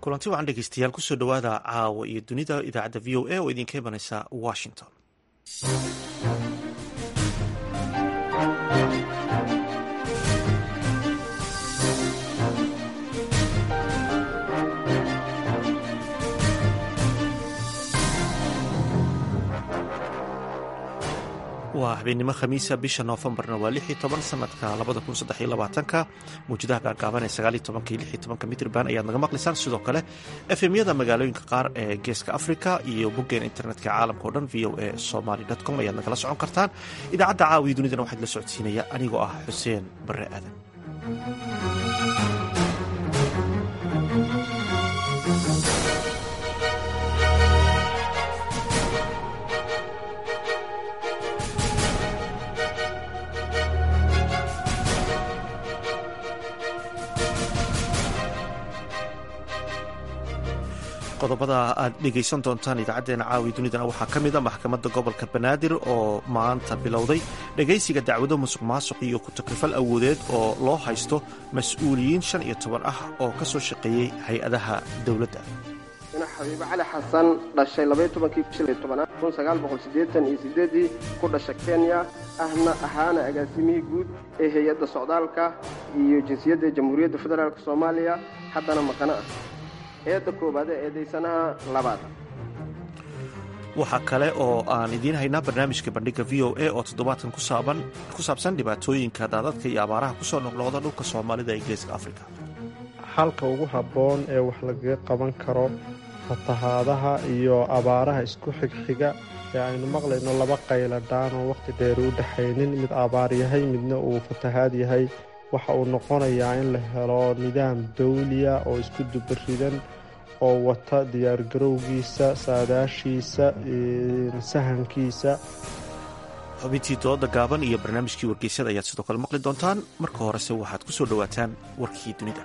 kulanti wacan dhegeystayaal kusoo dhowaada caawa iyo dunida idaacadda v o a oo idinka imanaysa washington waa habeenimo khamiisa bisha noofembarna waa lix iyo toban sanadka labada kun saddex iyo labaatanka mawjadaha gaagaaban ee sagaal iyo tobanka iyo lix iyo tobanka mitrban ayaad naga maqlaysaan sidoo kale efemyada magaalooyinka qaar ee geeska africa iyo boggeen internetka caalamka o dhan v o a somaly com ayaad nagala socon kartaan idaacadda caawiya dunidana waxaad la socodsiinaya anigoo ah xuseen bare aadan qodobada aad dhegaysan doontaan idaacadeena caawi dunidana waxaa ka mida maxkamadda gobolka banaadir oo maanta bilowday dhegaysiga dacwado musuq maasuq iyo ku-takrifal awoodeed oo loo haysto mas-uuliyiin shan iyo toban ah oo ka soo shaqeeyey hay-adaha dowladda xabiibe cali xasan dhashay ii ku dhasha kenya ahna ahaana agaasimihii guud ee hay-adda socdaalka iyo jinsiyadda jamhuuriyadda federaalk soomaaliya haddana maqano ah eedda koowaad ee eedaysanaha labaad waxaa kale oo aan idiin haynaa barnaamijka bandhiga v o a oo toddobaadkan ku saabsan dhibaatooyinka daadadka iyo abaaraha kusoo noqnoqda dhulka soomaalida ee geeska afrika xalka ugu habboon ee wax lagaga qaban karo fatahaadaha iyo abaaraha isku xigxiga ee aynu maqlayno laba qayladhaan oo wakhti dheer u dhexaynin mid abaar yahay midna uu fatahaad yahay waxa uu noqonayaa in la helo nidaam dawliya oo isku dubaridan oo wata diyaargarowgiisa saadaashiisa sahankiisa xubintii dooda gaaban iyo barnaamijkii wargeysyada ayaad sidoo kale maqli doontaan marka horese waxaad ku soo dhowaataan warkii dunida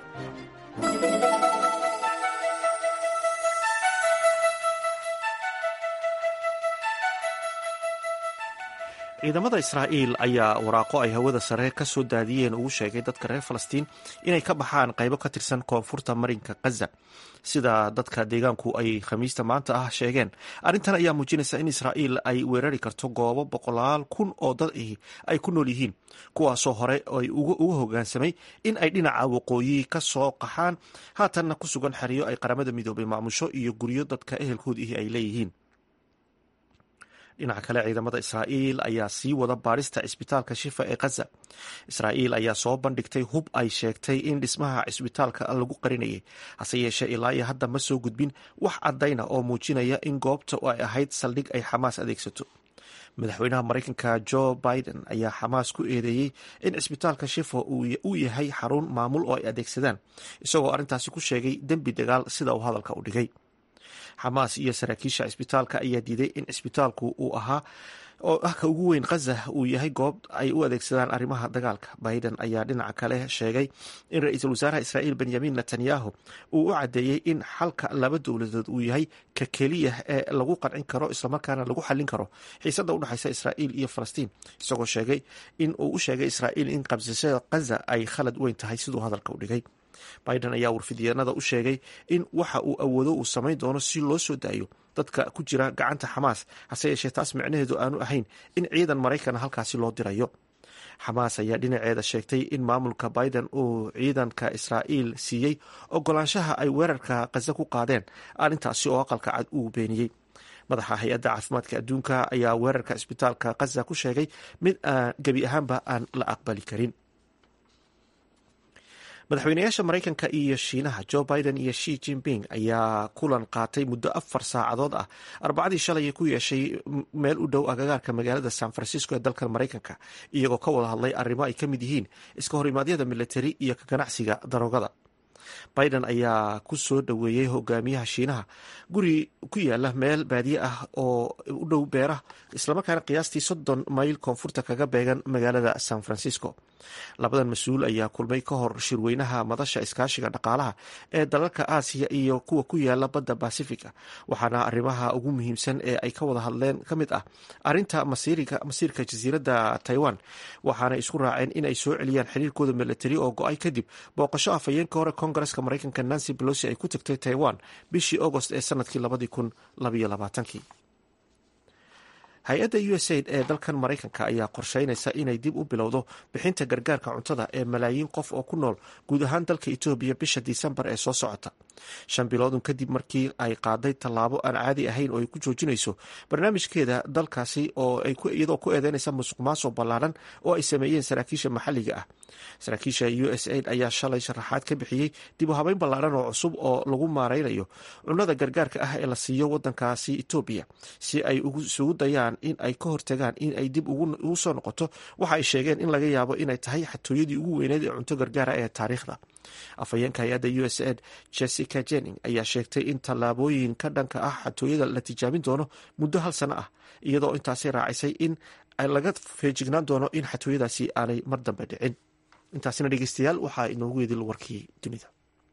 ciidamada israa'iil ayaa waraaqo ay hawada sare ka soo daadiyeen ugu sheegay dadka reer falastiin inay ka baxaan qaybo ka tirsan koonfurta marinka khaza sida dadka deegaanku ay khamiista maanta ah sheegeen arrintan ayaa muujinaysa in israa'iil ay weerari karto goobo boqolaal kun oo dad ahi ay ku nool yihiin kuwaasoo hore ay uga hogaansamay in ay dhinaca waqooyi ka soo qaxaan haatanna ku sugan xeryo ay qaramada midoobay maamusho iyo guryo dadka ehelkoodiihi ay leeyihiin dhinaca kale ciidamada israa'iil ayaa sii wada baadhista cisbitaalka shifa ee khaza israa'iil ayaa soo bandhigtay hub ay sheegtay in dhismaha cisbitaalka lagu qarinayay hase yeeshee ilaa iyo hadda ma soo gudbin wax caddayna oo muujinaya in goobta ay ahayd saldhig ay xamaas adeegsato madaxweynaha maraykanka jo biden ayaa xamaas ku eedeeyey in cisbitaalka shifa uu yahay xarun maamul oo ay adeegsadaan isagoo arrintaasi ku sheegay dembi dagaal sida uu hadalka u dhigay xamaas iyo saraakiisha cisbitaalka ayaa diiday in cisbitaalku uu ahaa oo ah ka ugu weyn khaza uu yahay goob ay u adeegsadaan arrimaha dagaalka biden ayaa dhinaca kale sheegay in ra-iisul wasaaraha israa'iil benyamin netanyahu uu u caddeeyey in xalka laba dowladood uu yahay ka keliya ee lagu qancin karo islamarkaana lagu xallin karo xiisadda udhexaysa israa'iil iyo falastiin isagoo sheegay in uu u sheegay israa'iil in qabsashada khaza ay khalad weyn tahay siduu hadalka u dhigay biden ayaa warfidyanada u sheegay in waxa uu awoodo uu samayn doono si loo soo daayo dadka ku jira gacanta xamaas hase yeeshee taas micnaheedu aanu ahayn in ciidan maraykan halkaasi loo dirayo xamaas ayaa dhinaceeda sheegtay in maamulka biden uu ciidanka israa'iil siiyey ogolaanshaha ay weerarka khaza ku qaadeen arrintaasi oo aqalka cad uu beeniyey madaxa hay-adda caafimaadka adduunka ayaa weerarka cisbitaalka khaza ku sheegay mid gebi ahaanba aan la aqbali karin madaxweynayaasha maraykanka iyo shiinaha jo biden iyo shi jinping ayaa kulan qaatay muddo afar saacadood ah arbacadii shalay ku yeeshay meel u dhow agagaarka magaalada san francisco ee dalkan maraykanka iyagoo ka wada hadlay arrimo ay ka mid yihiin iska horimaadyada militari iyo ka ganacsiga daroogada biden ayaa ku soo dhoweeyey hogaamiyaha shiinaha guri ku yaala meel baadiye ah oo u dhow beeraha islamarkaana qiyaastii soddon mayl koonfurta kaga beegan magaalada san francisco labadan mas-uul ayaa kulmay ka hor shirweynaha madasha iskaashiga dhaqaalaha ee dalalka aasiya iyo kuwa ku yaala badda basifiga waxaana arrimaha ugu muhiimsan ee ay ka wada hadleen ka mid ah arinta masiirka jasiiradda taiwan waxaana isku raaceen in ay soo celiyaan xiriirkooda milatari oo go-ay kadib booqasho afhayeenka hore koongareska maraykanka nancy belosi ay ku tagtay taiwan bishii agost ee sanadkii labadii kun labaiyo labaatankii hay-adda u s aid ee dalkan maraykanka ayaa qorsheynaysa inay dib u bilowdo bixinta gargaarka cuntada ee malaayiin qof oo ku nool guud ahaan dalka etoobiya bisha disembar ee soo socota shan biloodun kadib markii ay qaaday tallaabo aan caadi ahayn oo ay ku joojinayso barnaamijkeeda dalkaasi oo iyadoo ku eedeynaysa musuq maasuq ballaaran oo ay sameeyeen saraakiisha maxalliga ah saraakiisha u s aid ayaa shalay sharaxaad ka bixiyey dib u habeyn ballaaran oo cusub oo lagu maareynayo cunnada gargaarka ah ee la siiyo wadankaasi etoobiya si ay isugu dayaan in ay ka hortagaan in ay dib ugu soo noqoto waxa ay sheegeen in laga yaabo inay tahay xatooyadii ugu weyneed ee cunto gargaara ee taariikhda afhayeenka hay-adda u s aid jessica jenning ayaa sheegtay in tallaabooyin ka dhanka ah xatooyada la tijaabin doono muddo hal sano ah iyadoo intaasi raacisay in laga feejignaan doono in xatooyadaasi aanay mar dambe dhicin intaasina dhegeystayaal waxaa inoogu yeedil warkii dunida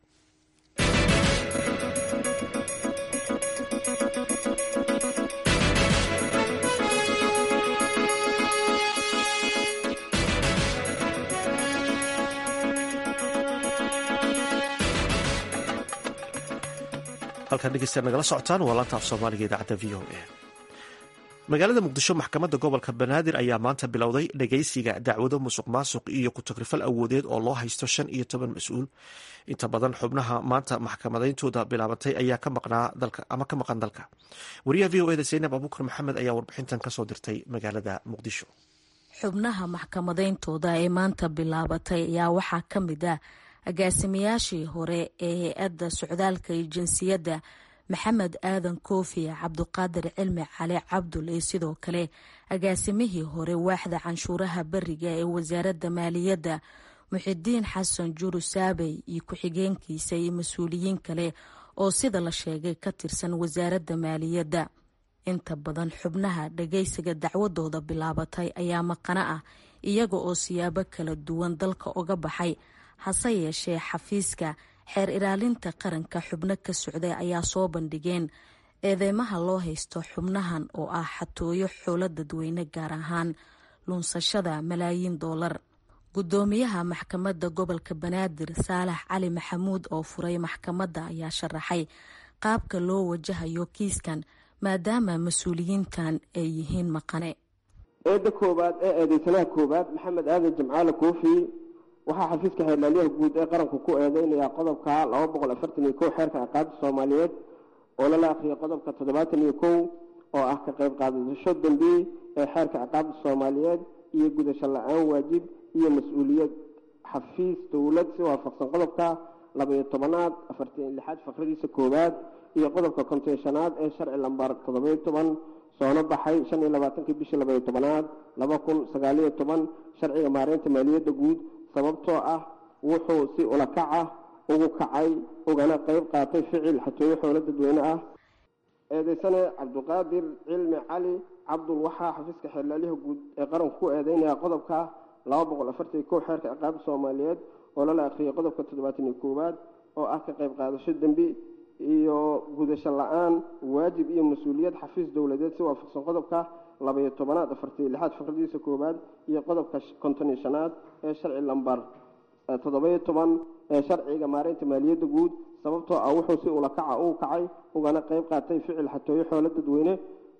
halkaan dhegeystayaal nagala socotaan waa laanta af soomaaliga idaacadda v o a magaalada muqdisho maxkamadda gobolka banaadir ayaa maanta bilowday dhageysiga dacwado musuq maasuq iyo ku-tagrifal awoodeed oo loo haysto shan iyo toban mas-uul inta badan xubnaha maanta maxkamadayntooda bilaabatay ayaa ka maqnaa dalka ama ka maqan dalka wariyaha v o eda zaynab abuukar maxamed ayaa warbixintan kasoo dirtay magaalada muqdisho xubnaha maxkamadayntooda ee maanta bilaabatay ayaa waxaa ka mid ah agaasimayaashii hore ee hay-adda socdaalka iyo jinsiyadda maxamed aadan koofi cabduqaadir cilmi cali cabdul iyo sidoo kale agaasimihii hore waaxda canshuuraha beriga ee wasaaradda maaliyadda muxidiin xasan juru saabey iyo ku-xigeenkiisa iyo mas-uuliyiin kale oo sida la sheegay ka tirsan wasaaradda maaliyadda inta badan xubnaha dhageysiga dacwadooda bilaabatay ayaa maqano ah iyaga oo siyaabo kala duwan dalka uga baxay hase yeeshee xafiiska xeer ilaalinta qaranka xubno ka socday ayaa soo bandhigeen eedeymaha loo haysto xubnahan oo ah xatooyo xoolo dadweyne gaar ahaan lunsashada malaayiin doolar gudoomiyaha maxkamadda gobolka banaadir saalax cali maxamuud oo furay maxkamadda ayaa sharaxay qaabka loo wajahayo kiiskan maadaama mas-uuliyiintan ay yihiin maqane eedda koowaad ee eedeysanaha koowaad maxamed aadan jimcaale koofi waxaa xafiiska xeerlaaliyaha guud ee qaranku ku eedeynayaa qodobka laba boqol afartan iyo kow xeerka ciqaabta soomaaliyeed oo lala akhriyay qodobka toddobaatan iyo kow oo ah ka qayb qaadasho dambi ee xeerka ciqaabta soomaaliyeed iyo gudasho la-aan waajib iyo mas-uuliyad xafiis dowlad si waafaqsan qodobka labaiyo tobanaad afartan lixaad faqradiisa koowaad iyo qodobka konteeshanaad ee sharci lambar toddobayo toban soona baxay shan iyo labaatankii bishii labaiyo tobanaad laba kun sagaaliyo toban sharciga maareynta maaliyadda guud sababtoo ah wuxuu si ulakac ah ugu kacay ugana qayb qaatay ficil xatooyo xoolo dadweyne ah eedeysane cabduqaadir cilmi cali cabdul waxaa xafiiska xeerlaaliyaha guud ee qaranku ku eedeynaya qodobka laba boqol afartan kow xeerka ciqaabta soomaaliyeed oo lala akhriyay qodobka toddobaatan iyo koowaad oo ah ka qayb qaadasho dembi iyo gudasho la-aan waajib iyo mas-uuliyad xafiis dowladeed si waafaqsan qodobka labaiyo tobanaad afartaiyo lixaad faqradiisa koowaad iyo qodobka konton iyo shanaad ee sharci lambar toddobayo toban ee sharciga maareynta maaliyadda guud sababtoo ah wuxuu si ulakaca uu kacay ugana qayb qaatay ficil xatooyo xoolo dadweyne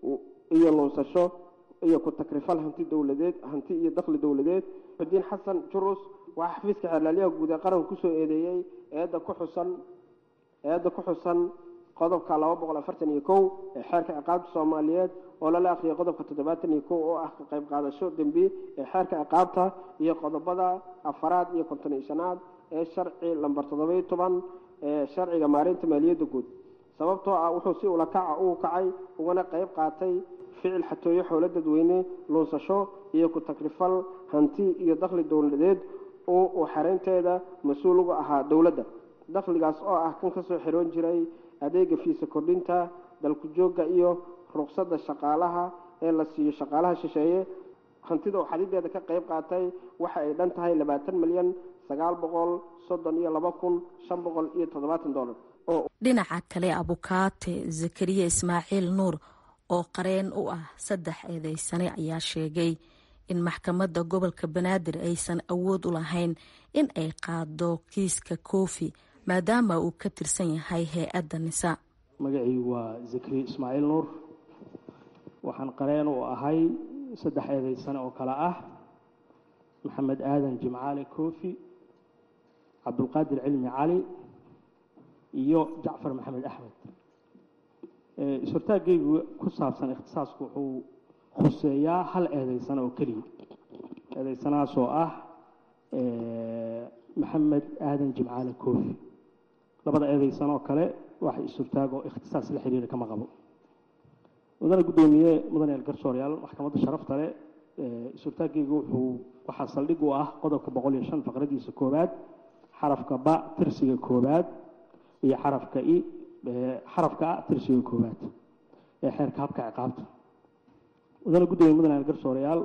iyo lunsasho iyo ku-takrifal hanti dowladeed hanti iyo dakhli dowladeed xudiin xasan jurus waxaa xafiiska xeerlaaliyaha guud ee qaranka kusoo eedeeyey eedda ku xusan eedda ku xusan qodobka laba boqol afartan iyo kow ee xeerka ciqaabta soomaaliyeed oo lala akhriyay qodobka toddobaatan iyo kow oo ah ka qayb qaadasho dembi ee xeerka ciqaabta iyo qodobada afaraad iyo konton iyo shanaad ee sharci lambar toddobayo toban ee sharciga maareynta maaliyadda guud sababtoo ah wuxuu si ulakaca uu kacay ugana qayb qaatay ficil xatooyo xoolo dadweyne luunsasho iyo ku-takrifal hanti iyo dakhli dowladeed oo uu xareynteeda mas-uul uga ahaa dowladda dakhligaas oo ah kan kasoo xiroon jiray adeega fiisa kordhinta dalku joogga iyo ruqsadda shaqaalaha ee la siiyo shaqaalaha shisheeye hantida oo xadideeda ka qayb qaatay waxa ay dhan tahay labaatan milyan sagaal boqol soddon iyo laba kun shan boqol iyo toddobaatan dollar dhinaca kale abukaate zakariya ismaaciil nuur oo qareen u ah saddex eedeysane ayaa sheegay in maxkamadda gobolka banaadir aysan awood u lahayn in ay qaado kiiska koofi maadaama uu ka tirsan yahay hay-adda nisa magacaygu waa zakariya ismaaciil nuur waxaan qareen u ahay saddex eedeysane oo kale ah maxamed aadan jimcaale koofi cabdulqaadir cilmi cali iyo jacfar maxamed axmed is-hortaaggaygu ku saabsan ikhtisaasku wuxuu khuseeyaa hal eedeysano oo keliya eedeysanahaas oo ah maxamed aadan jimcaale koofi labada eedeysan oo kale waxa is-hortaag oo ikhtisaas la xiriira kama qabo mudane guddoomiye mudane elgarsooryaal maxkamadda sharafta leh is-hortaaggaygu wuxuu waxaa saldhig u ah qodobka boqol iyo shan faqradiisa koowaad xarafka ba tirsiga koowaad iyo xarafka i xarafka a tirsiga koowaad ee xeerka habka ciqaabta mudane guddoomiye mudane elgarsoorayaal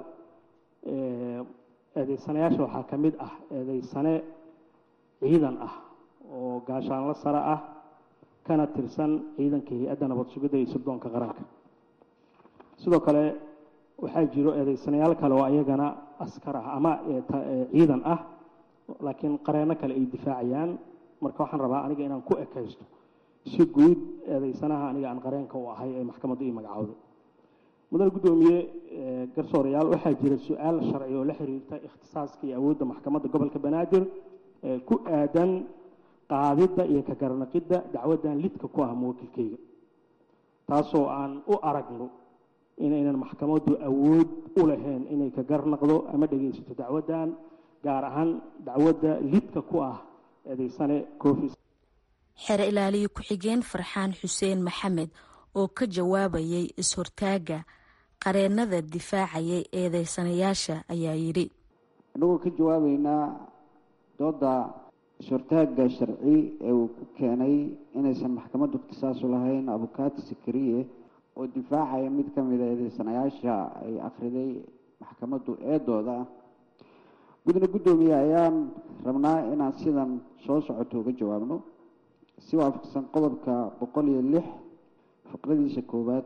eedeysanayaasha waxaa ka mid ah eedeysane ciidan ah oo gaashaanlo sare ah kana tirsan ciidanka hay-adda nabad sugidda iyo sirdoonka qaranka sidoo kale waxaa jiro eedeysanayaal kale oo ayagana askar ah ama ciidan ah laakiin qareenno kale ay difaacayaan marka waxaan rabaa aniga inaan ku ekaysto si guud eedeysanaha aniga aan qareenka u ahay ee maxkamaddu ii magacowday mudane guddoomiye garsoorayaal waxaa jira su-aal sharci oo la xiriirta ikhtisaaska iyo awoodda maxkamadda gobolka banaadir ee ku aadan qaadidda iyo ka garanaqidda dacwaddan lidka ku ah muwakilkeyga taasoo aan u aragno inaynan maxkamaddu awood u lahayn inay ka garnaqdo ama dhegaysato dacwaddan gaar ahaan dacwadda lidka ku ah eedeysane coofis xere ilaaliye ku-xigeen farxaan xuseen maxamed oo ka jawaabayay is-hortaagga qareennada difaacayay eedeysanayaasha ayaa yidhi annagoo ka jawaabeynaa dooda is-hortaagga sharci ee uu ku keenay inaysan maxkamaddu ikhtisaasu lahayn abukaati sakariye oo difaacaya mid ka mida eedeysanayaasha ay akhriday maxkamaddu eedooda gudna guddoomiye ayaan rabnaa inaan sidan soo socoto uga jawaabno si waafaqsan qodobka boqol iyo lix faqradiisa koowaad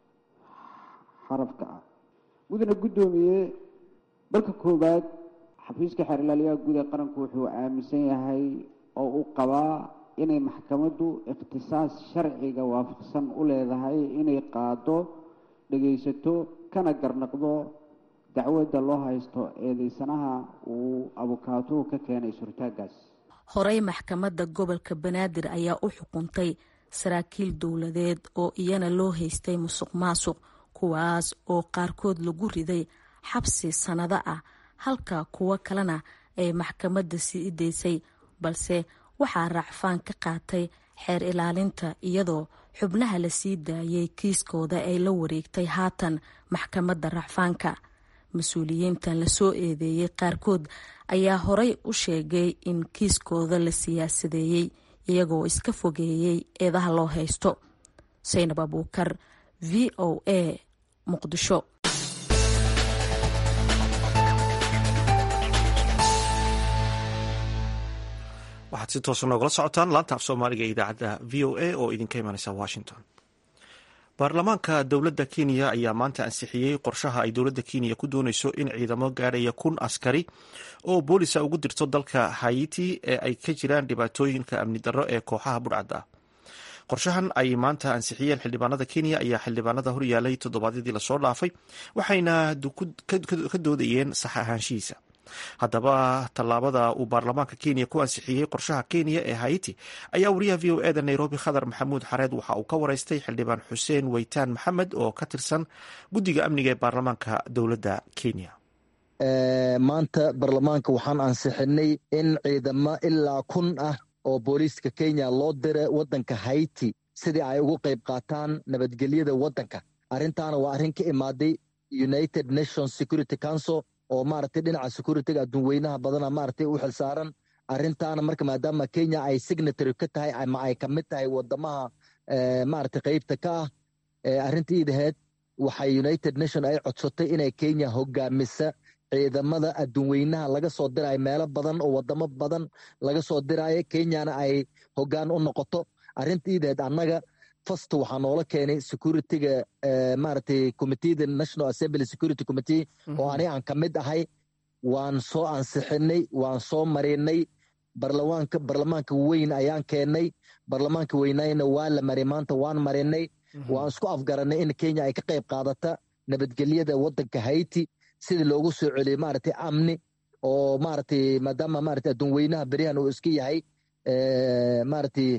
xarafka ah gudna guddoomiye balka koowaad xafiiska xeerlaaliyaha guud ee qaranku wuxuu aaminsan yahay oo uu qabaa inay maxkamaddu ikhtisaas sharciga waafaqsan u leedahay inay qaado dhegaysato kana garnaqdo dacwadda loo haysto eedeysanaha uu abukaatuhu ka keenay is-hortaaggaas horey maxkamadda gobolka banaadir ayaa u xukuntay saraakiil dowladeed oo iyana loo haystay musuq maasuq kuwaas oo qaarkood lagu riday xabsi sannado ah halka kuwo kalena ay maxkamadda sii daysay balse waxaa raacfaan ka qaatay xeer ilaalinta iyadoo xubnaha la sii daayay kiiskooda ay la wareegtay haatan maxkamadda racfaanka mas-uuliyiintan lasoo eedeeyey qaarkood ayaa horey u sheegay in kiiskooda la siyaasadeeyey iyagoo iska fogeeyey eedaha loo haysto saynab abuukar v o a muqdisho waxaad si toosa noogala socotaan laanta af soomaaliga ee idaacadda v o a oo idinka imanaysa washington baarlamaanka dowladda kenya ayaa maanta ansixiyey qorshaha ay dowladda kenya ku dooneyso in ciidamo gaadhaya kun askari oo boolisa ugu dirto dalka hayiti ee ay ka jiraan dhibaatooyinka amni darro ee kooxaha budhcadda qorshahan ay maanta ansixiyeen xildhibaanada kenya ayaa xildhibaanada horyaalay toddobaadyadii lasoo dhaafay waxayna ka doodayeen sax ahaanshihiisa haddaba tallaabada uu baarlamaanka kenya ku ansixiyey qorshaha kenya ee haiti ayaa wariyaha v o eda nairobi khadar maxamuud xareed waxa uu ka wareystay xildhibaan xuseen weytaan maxamed oo ka tirsan guddiga amniga ee baarlamaanka dowladda kenya maanta baarlamaanka waxaan ansixinay in ciidamo ilaa kun ah oo booliiska kenya loo dira waddanka haiti sidii ay ugu qayb qaataan nabadgelyada waddanka arrintaana waa arrin ka imaaday united nations security council oo maaragtay dhinaca security-ga adduunweynaha badana maaragtay u xilsaaran arrintaana marka maadaama kenya ay signatory ka tahay ama ay ka mid tahay wadamaha maaragtay qeybta ka ah arrinta iidaheed waxay united nation ay codsatay inay kenya hogaamisa ciidamada adduunweynaha laga soo dirayo meelo badan oo wadamo badan laga soo diraayo kenyana ay hogaan u noqoto arrintiideed annaga fast waxaa noola keenay securityga maaragtay committeeda national assembly security committee oo ani aan ka mid ahay waan soo ansixinay waan soo marinay barlamaanka barlamaanka weyn ayaan keennay barlamaanka weynayna waa la maray maanta waan marinay waan isku afgaranay in kenya ay ka qayb qaadata nabadgelyada wadanka haiti sidii loogu soo celiyey maaragtay amni oo maaragtay maadaama maaragtay adduun weynaha beryahan uu iska yahay maaragtay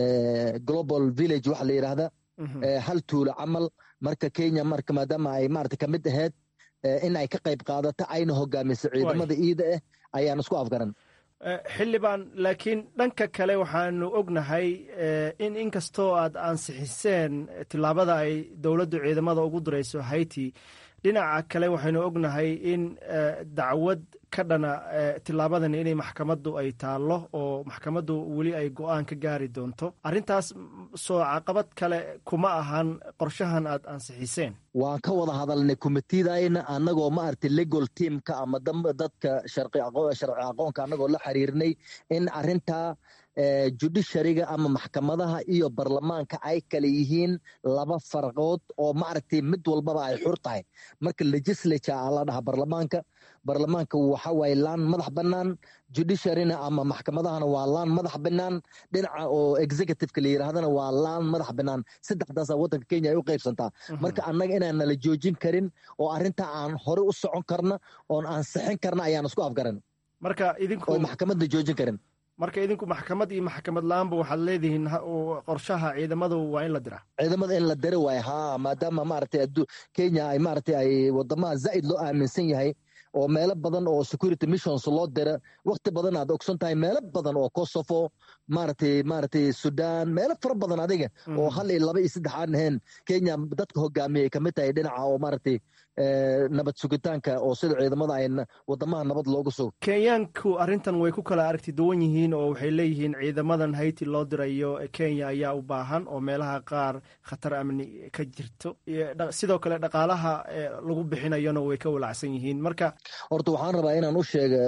global village waxa la yidhaahda hal tuulo camal marka kenya marka maadaama ay maaragtay ka mid ahayd in ay ka qayb qaadato ayna hogaamiso ciidamada iida ah ayaan isku afgaran xildhibaan laakiin dhanka kale waxaanu ognahay in inkastoo aad ansixiseen tillaabada ay dowladdu ciidamada ugu dirayso haiti dhinaca kale waxaynu ognahay in dacwad ka dhana tilaabadan inay maxkamaddu ay taallo oo maxkamaddu weli ay go-aan ka gaari doonto arrintaas soo caqabad kale kuma ahan qorshahan aad ansixiseen waan ka wada hadalnay komitidayna annagoo maaragtay legal teamka ama dadka sharci aqoonka annagoo la xiriirnay in arrintaa judishariga ama maxkamadaha iyo barlamaanka ay kale yihiin laba farqood oo maaragtay mid walbaba ay xur tahay marka legislature aa la dhaha barlamaanka barlamaanka waxa waaye laan madax bannaan judiciaryna ama maxkamadahana waa laan madax bannaan dhinaca oo executiveka la yidhaahdana waa laan madax bannaan saddexdaasa waddanka kenya ay u qaybsantaa marka annaga inaan nala joojin karin oo arrintaa aan hore u socon karna oon ansixin karna ayaan isku afgaran marka idinku oo maxkamadda joojin karin marka idinku maxkamad iyo maxkamad la-aanba waxaad leedihiin qorshaha ciidamadu waa in la diraa ciidamada in la dira waaye ha maadaama maaragtay kenya ay maaragtay ay wadamaha zaa'id loo aaminsan yahay oo meelo badan oo security missions loo dira wakti badan aad ogsan tahay meelo badan oo kosovo maaragtay maaragtay sudan meelo fara badan adiga oo hal iyo laba iyo saddex aan ahayn kenya dadka hogaamiyay kamid tahay dhinaca oo maaragtay nabad sugitaanka oo sida ciidamada ay wadamaha nabad loogu sugo kenyaanku arrintan way ku kala aragti duwan yihiin oo waxay leeyihiin ciidamadan haiti loo dirayo kenya ayaa u baahan oo meelaha qaar khatar amni ka jirto sidoo kale dhaqaalaha lagu bixinayona way ka walacsan yihiin marka horta waxaan rabaa inaan u sheega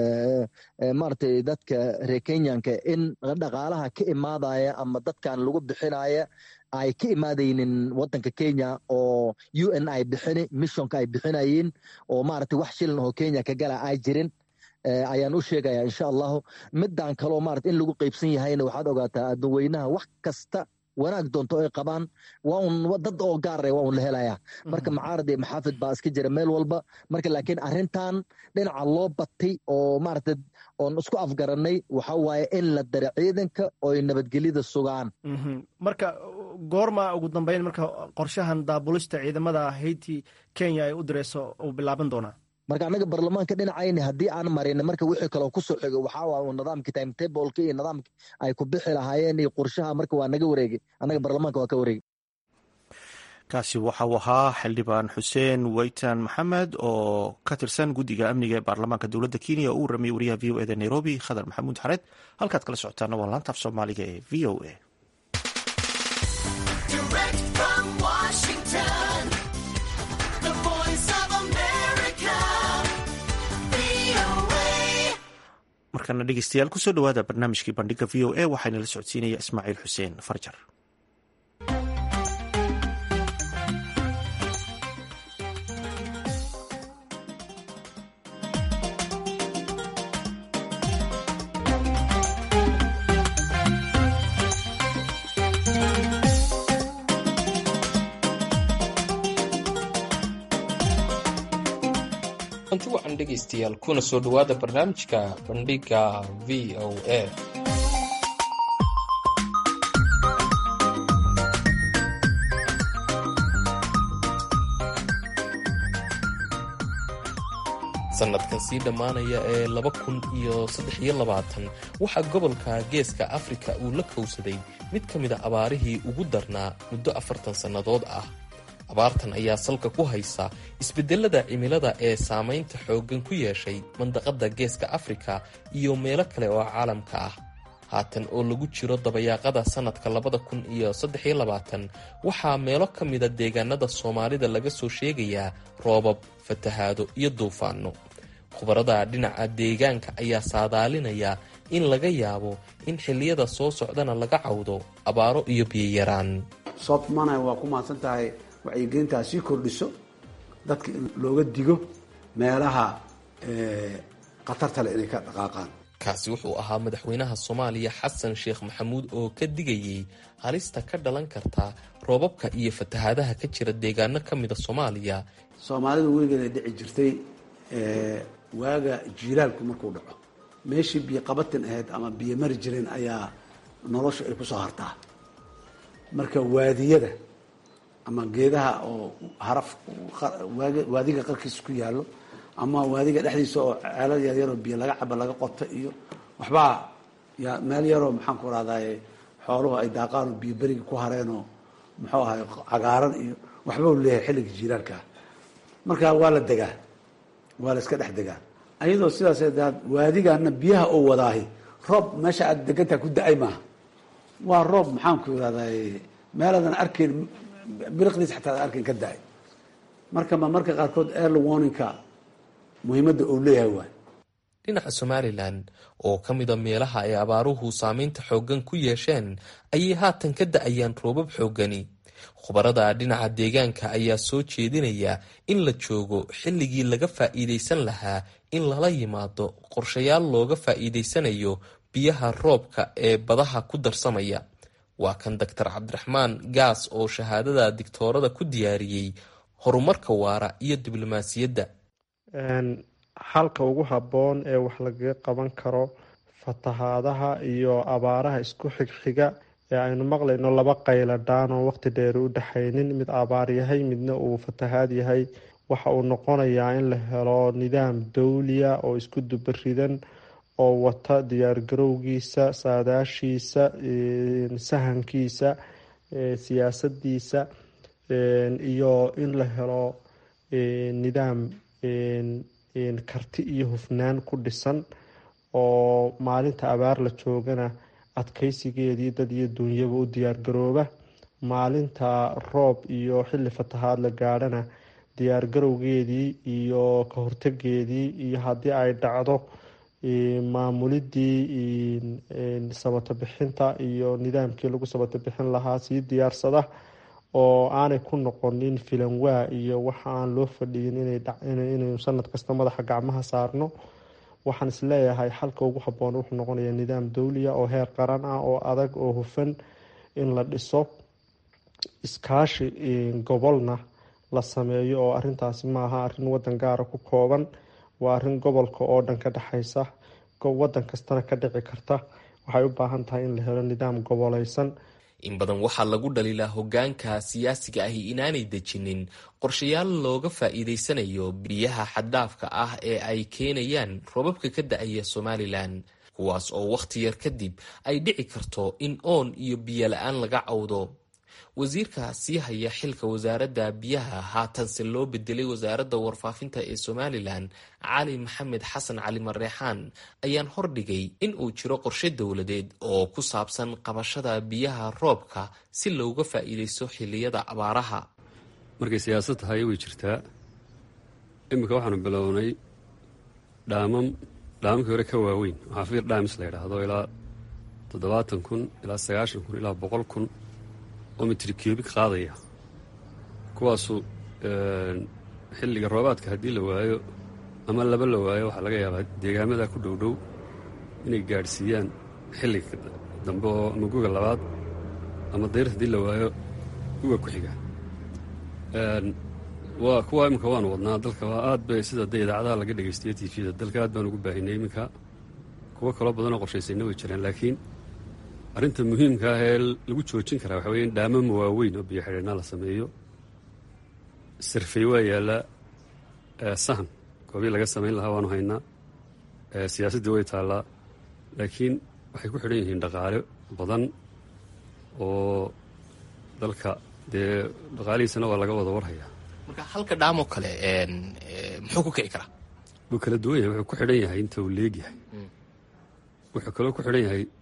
maaragtay dadka reer kenyanka in dhaqaalaha ka imaadaya ama dadkan lagu bixinaya ay ka imaadaynin wadanka kenya oo u n ay bixini missionka ay bixinayeen oo maaragtay wax shilin oo kenya ka gala ay jirin ayaan u sheegaya insha allahu midaan kaloo maarata in lagu qeybsan yahayna waxaad ogaataa adduun weynaha wax kasta wanaag doonto ay qabaan waa un dad oo gaara waa un la helayaa marka macaarad iyo maxaafid baa iska jira meel walba marka laakiin arrintan dhinaca loo batay oo maaragta oon isku afgaranay waxa waaye in la dara ciidanka ooy nabadgelyada sugaan marka goorma ugu dambeyn marka qorshahan daabulista ciidamada haiti kenya ay u direyso uu bilaaban doonaa marka annaga barlamaanka dhinacayni haddii aan marin marka wixii kaloo kusoo xigo waxaa waa nidaamkii timetableka iyo nidaamki ay ku bixi lahaayeen iyo qorshaha marka waa naga wareegay annaga barlamaanka waa ka wareegay kaasi waxa uu ahaa xildhibaan xuseen weytan maxamed oo ka tirsan guddiga amniga ee baarlamaanka dowladda kenya oo u ramiyay wariyaha v o eda nairobi khadar maxamuud xareed halkaad kala socotaana waa laanta af soomaaliga ee v o a markana dhegeystayaal kusoo dhawaada barnaamijkii bandhiga v o a waxaana la socodsiinaya ismaaciil xuseen farjar anti wacan dhegaystayaal kuna soo dhowaada barnaamijka bandhiga v o a sanadkan sii dhammaanaya ee laba kun iyo saddex iyo labaatan waxaa gobolka geeska afrika uu la kowsaday mid ka mid a abaarihii ugu darnaa muddo afartan sannadood ah abaartan ayaa salka ku haysa isbeddelada cimilada ee saamaynta xooggan ku yeeshay mandaqadda geeska afrika iyo meelo kale oo caalamka ah haatan oo lagu jiro dabayaaqada sanadka labada kun iyo saddexiyo labaatan waxaa meelo ka mida deegaanada soomaalida laga soo sheegayaa roobab fatahaado iyo duufaano khubarada dhinaca deegaanka ayaa saadaalinaya in laga yaabo in xilliyada soo socdana laga cawdo abaaro iyo biyayaraan soobmana waa ku mahadsan tahay wacyigelintaa sii kordhiso dadka in looga digo meelaha khatarta leh inay ka dhaqaaqaan kaasi wuxuu ahaa madaxweynaha soomaaliya xasan sheekh maxamuud oo ka digayay halista ka dhalan karta roobabka iyo fatahaadaha ka jira deegaano ka mida soomaaliya soomaalidu weligeeda dhici jirtay waaga jiilaalku markuu dhaco meeshii biyo qabatin ahayd ama biyo mari jireen ayaa noloshu ay kusoo hartaa marka waadiyada ama geedaha oo haraf waadiga qarkiisa ku yaallo ama waadiga dhexdiisa oo ceelad yaryaroo biyo laga cabo laga qoto iyo waxbaa ya meel yaroo maxaan ku rahdaye xooluhu ay daaqaan oo biyo beriga ku hareenoo muxuu ahay cagaaran iyo waxba u leeyahay xilliga jiilaalkaa marka waa la degaa waa la iska dhex degaa ayadoo sidaas daad waadigana biyaha oo wadaahi roob meesha aad degantaa ku da-ay maaha waa roob maxaan ku irahday meeladan arkayn biriqdiis xataa ad arkayn ka da-ay marka ma marka qaarkood early warningka muhiimadda uu leeyahay waay dhinaca somalilan oo ka mida meelaha ay abaaruhu saameynta xooggan ku yeesheen ayay haatan ka da-ayaan roobab xooggani khubarada dhinaca deegaanka ayaa soo jeedinaya in la joogo xilligii laga faa'iidaysan lahaa in lala yimaado qorshayaal looga faa'iidaysanayo biyaha roobka ee badaha ku darsamaya waa kan doctor cabdiraxmaan gaas oo shahaadada digtoorada ku diyaariyey horumarka waara iyo diblomaasiyadda xalka ugu habboon ee wax lagaga qaban karo fatahaadaha iyo abaaraha isku xigxiga ee aynu maqlayno laba qayladhaan oo waqti dheer u dhexaynin mid abaar yahay midna uu fatahaad yahay waxa uu noqonayaa in la helo nidaam dawliya oo isku dubaridan oo wata diyaargarowgiisa saadaashiisa sahankiisa siyaasadiisa iyo in la helo nidaam karti iyo hufnaan ku dhisan oo maalinta abaar la joogana adkeysigeedii dad iyo duunyaba u diyaargarooba maalinta roob iyo xilli fatahaad la gaadhana diyaargarowgeedii iyo ka hortegeedii iyo haddii ay dhacdo maamulidii sabato bixinta iyo nidaamkii lagu sabato bixin lahaa sii diyaarsada oo aanay ku noqonin filanwaa iyo waxa aan loo fadhiyin inaynu sanad kasta madaxa gacmaha saarno waxaan isleeyahay xalka ugu haboon wuxuu noqonayaa nidaam dawliya oo heer qaran ah oo adag oo hufan in la dhiso iskaashi gobolna la sameeyo oo arintaasi maaha arin wadan gaara ku kooban waa arin gobolka oo dhan ka dhexaysa wadan kastana ka dhici karta waxay u baahan tahay in la helo nidaam goboleysan in badan waxaa lagu dhaliilaa hogaanka siyaasiga ahi inaanay dejinin qorshayaal looga faa'iidaysanayo biyaha xaddhaafka ah ee ay keenayaan roobabka ka da-aya somalilan kuwaas oo wakhti yar kadib ay dhici karto in oon iyo biyo la-aan laga cawdo wasiirka sii haya xilka wasaaradda biyaha haatanse loo bedelay wasaaradda warfaafinta ee somalilan cali maxamed xasan cali mareexaan ayaan hordhigay in uu jiro qorshe dowladeed oo ku saabsan qabashada biyaha roobka si looga faa'iidaysto xiliyada abaaraha markay siyaasad tahay way jirtaa iminka waxaanu bilownay dhaamam dhaamamkii hore ka waaweyn waxaa fiir dhaamis la yidhaahdo ilaa toddobaatan kun ilaa sagaashan kun ilaa boqol kun oo mitri cubic qaadaya kuwaasu xilliga roobaadka haddii la waayo ama laba la waayo waxaa laga yaabaa deegaamada ku dhow dhow inay gaadhsiiyaan xilliga dambe oo ama guga labaad ama dayr haddii la waayo guga ku xiga waa kuwa iminka waanu wadnaa dalka waa aad bay sida dee idaacadaha laga dhegaystiyo tvda dalka aad baan ugu baahinay iminka kuwo kaloo badanoo qorshaysayna way jiraan laakiin arrinta muhiimka ah ee lagu joojin karaa waxa weye in dhaamama waaweyn oo biyo xidhiidhnaa la sameeyo sarfey waa yaallaa sahan goobii laga samayn lahaa waanu haynaa siyaasaddii way taallaa laakiin waxay ku xidhan yihiin dhaqaale badan oo dalka dee dhaqaalihiisana waa laga wada warhayaa marka halka dhaamoo kale muxuu ku kici karaa wuu kala duwan yahay wuxuu ku xidhan yahay inta uu leegyahay wuxuu kaloo ku xidhan yahay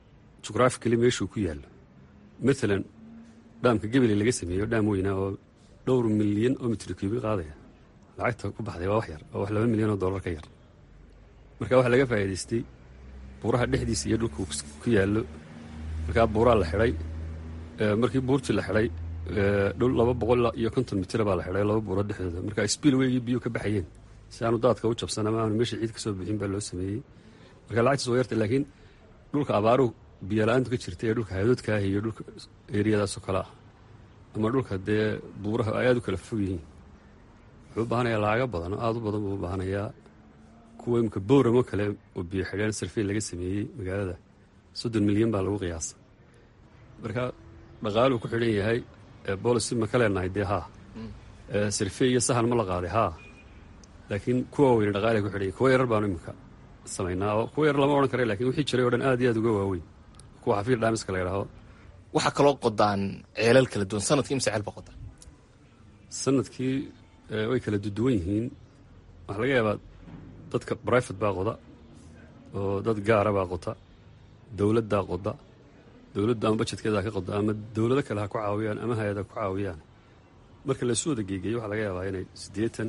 jughrafically meeshuu ku yaallo maalan dhaamka gebele laga sameeyo dhaam weynaa oo dhowr milyan oo mitri cubic qaadaya lacagta ku baxday waa wax yar oo wax laba milyan oo dollar ka yar marka waxaa laga faa'iidaystay buuraha dhexdiisa iyo dhulka ku yaallo markaa buuraa la xidhay markii buurtii la xidhay dhul laba boqol iyo konton mitira baa la xidhay laba buurood dhexdooda marka spiilweygii biyuu ka baxayeen si aanu daadka u jabsan ama aanu meesha ciid ka soo bixin baa loo sameeyey marka lacagtiis waa yarta laakiin dhulka abaaruhu biyola-aantu ka jirta ee dhulka hadoodkaah iyo dhulka eriyadaasoo kale ah ama dhulka dee buuraha ay aad u kala fog yihiin wuxuu u baahanayaa laaga badan oo aad u badan buu u baahanayaa kuwa imika bowramo kale oo biyo xidheen sarfeyn laga sameeyey magaalada soddon milyan baa lagu qiyaasa marka dhaqaaluu ku xidhan yahay boolicy ma ka leenahay dee haa sarfey iyo sahan ma la qaaday haa laakiin kuwa weyne dhaqaalay ku xidhan yahay kuwa yarar baanu imika samaynaa oo kuwa yar lama odhan kara lakin wixii jiray o dhan aad iyo aad uga waaweyn kuwa xafiir dhaamiska la yidhaahdo waxaa kaloo qodaan ceelal kala duwan sanadkii imse ceel baa qodaan sanadkii way kala duduwan yihiin waxaa laga yaabaa dadka brifate baa qoda oo dad gaara baa qota dowladdaa qoda dowladda ama bajetkeeda ha ka qoda ama dowlado kale ha ku caawiyaan ama hay-ad ha ku caawiyaan marka laisu wada geegeeyo waxaa laga yaabaa inay siddeetan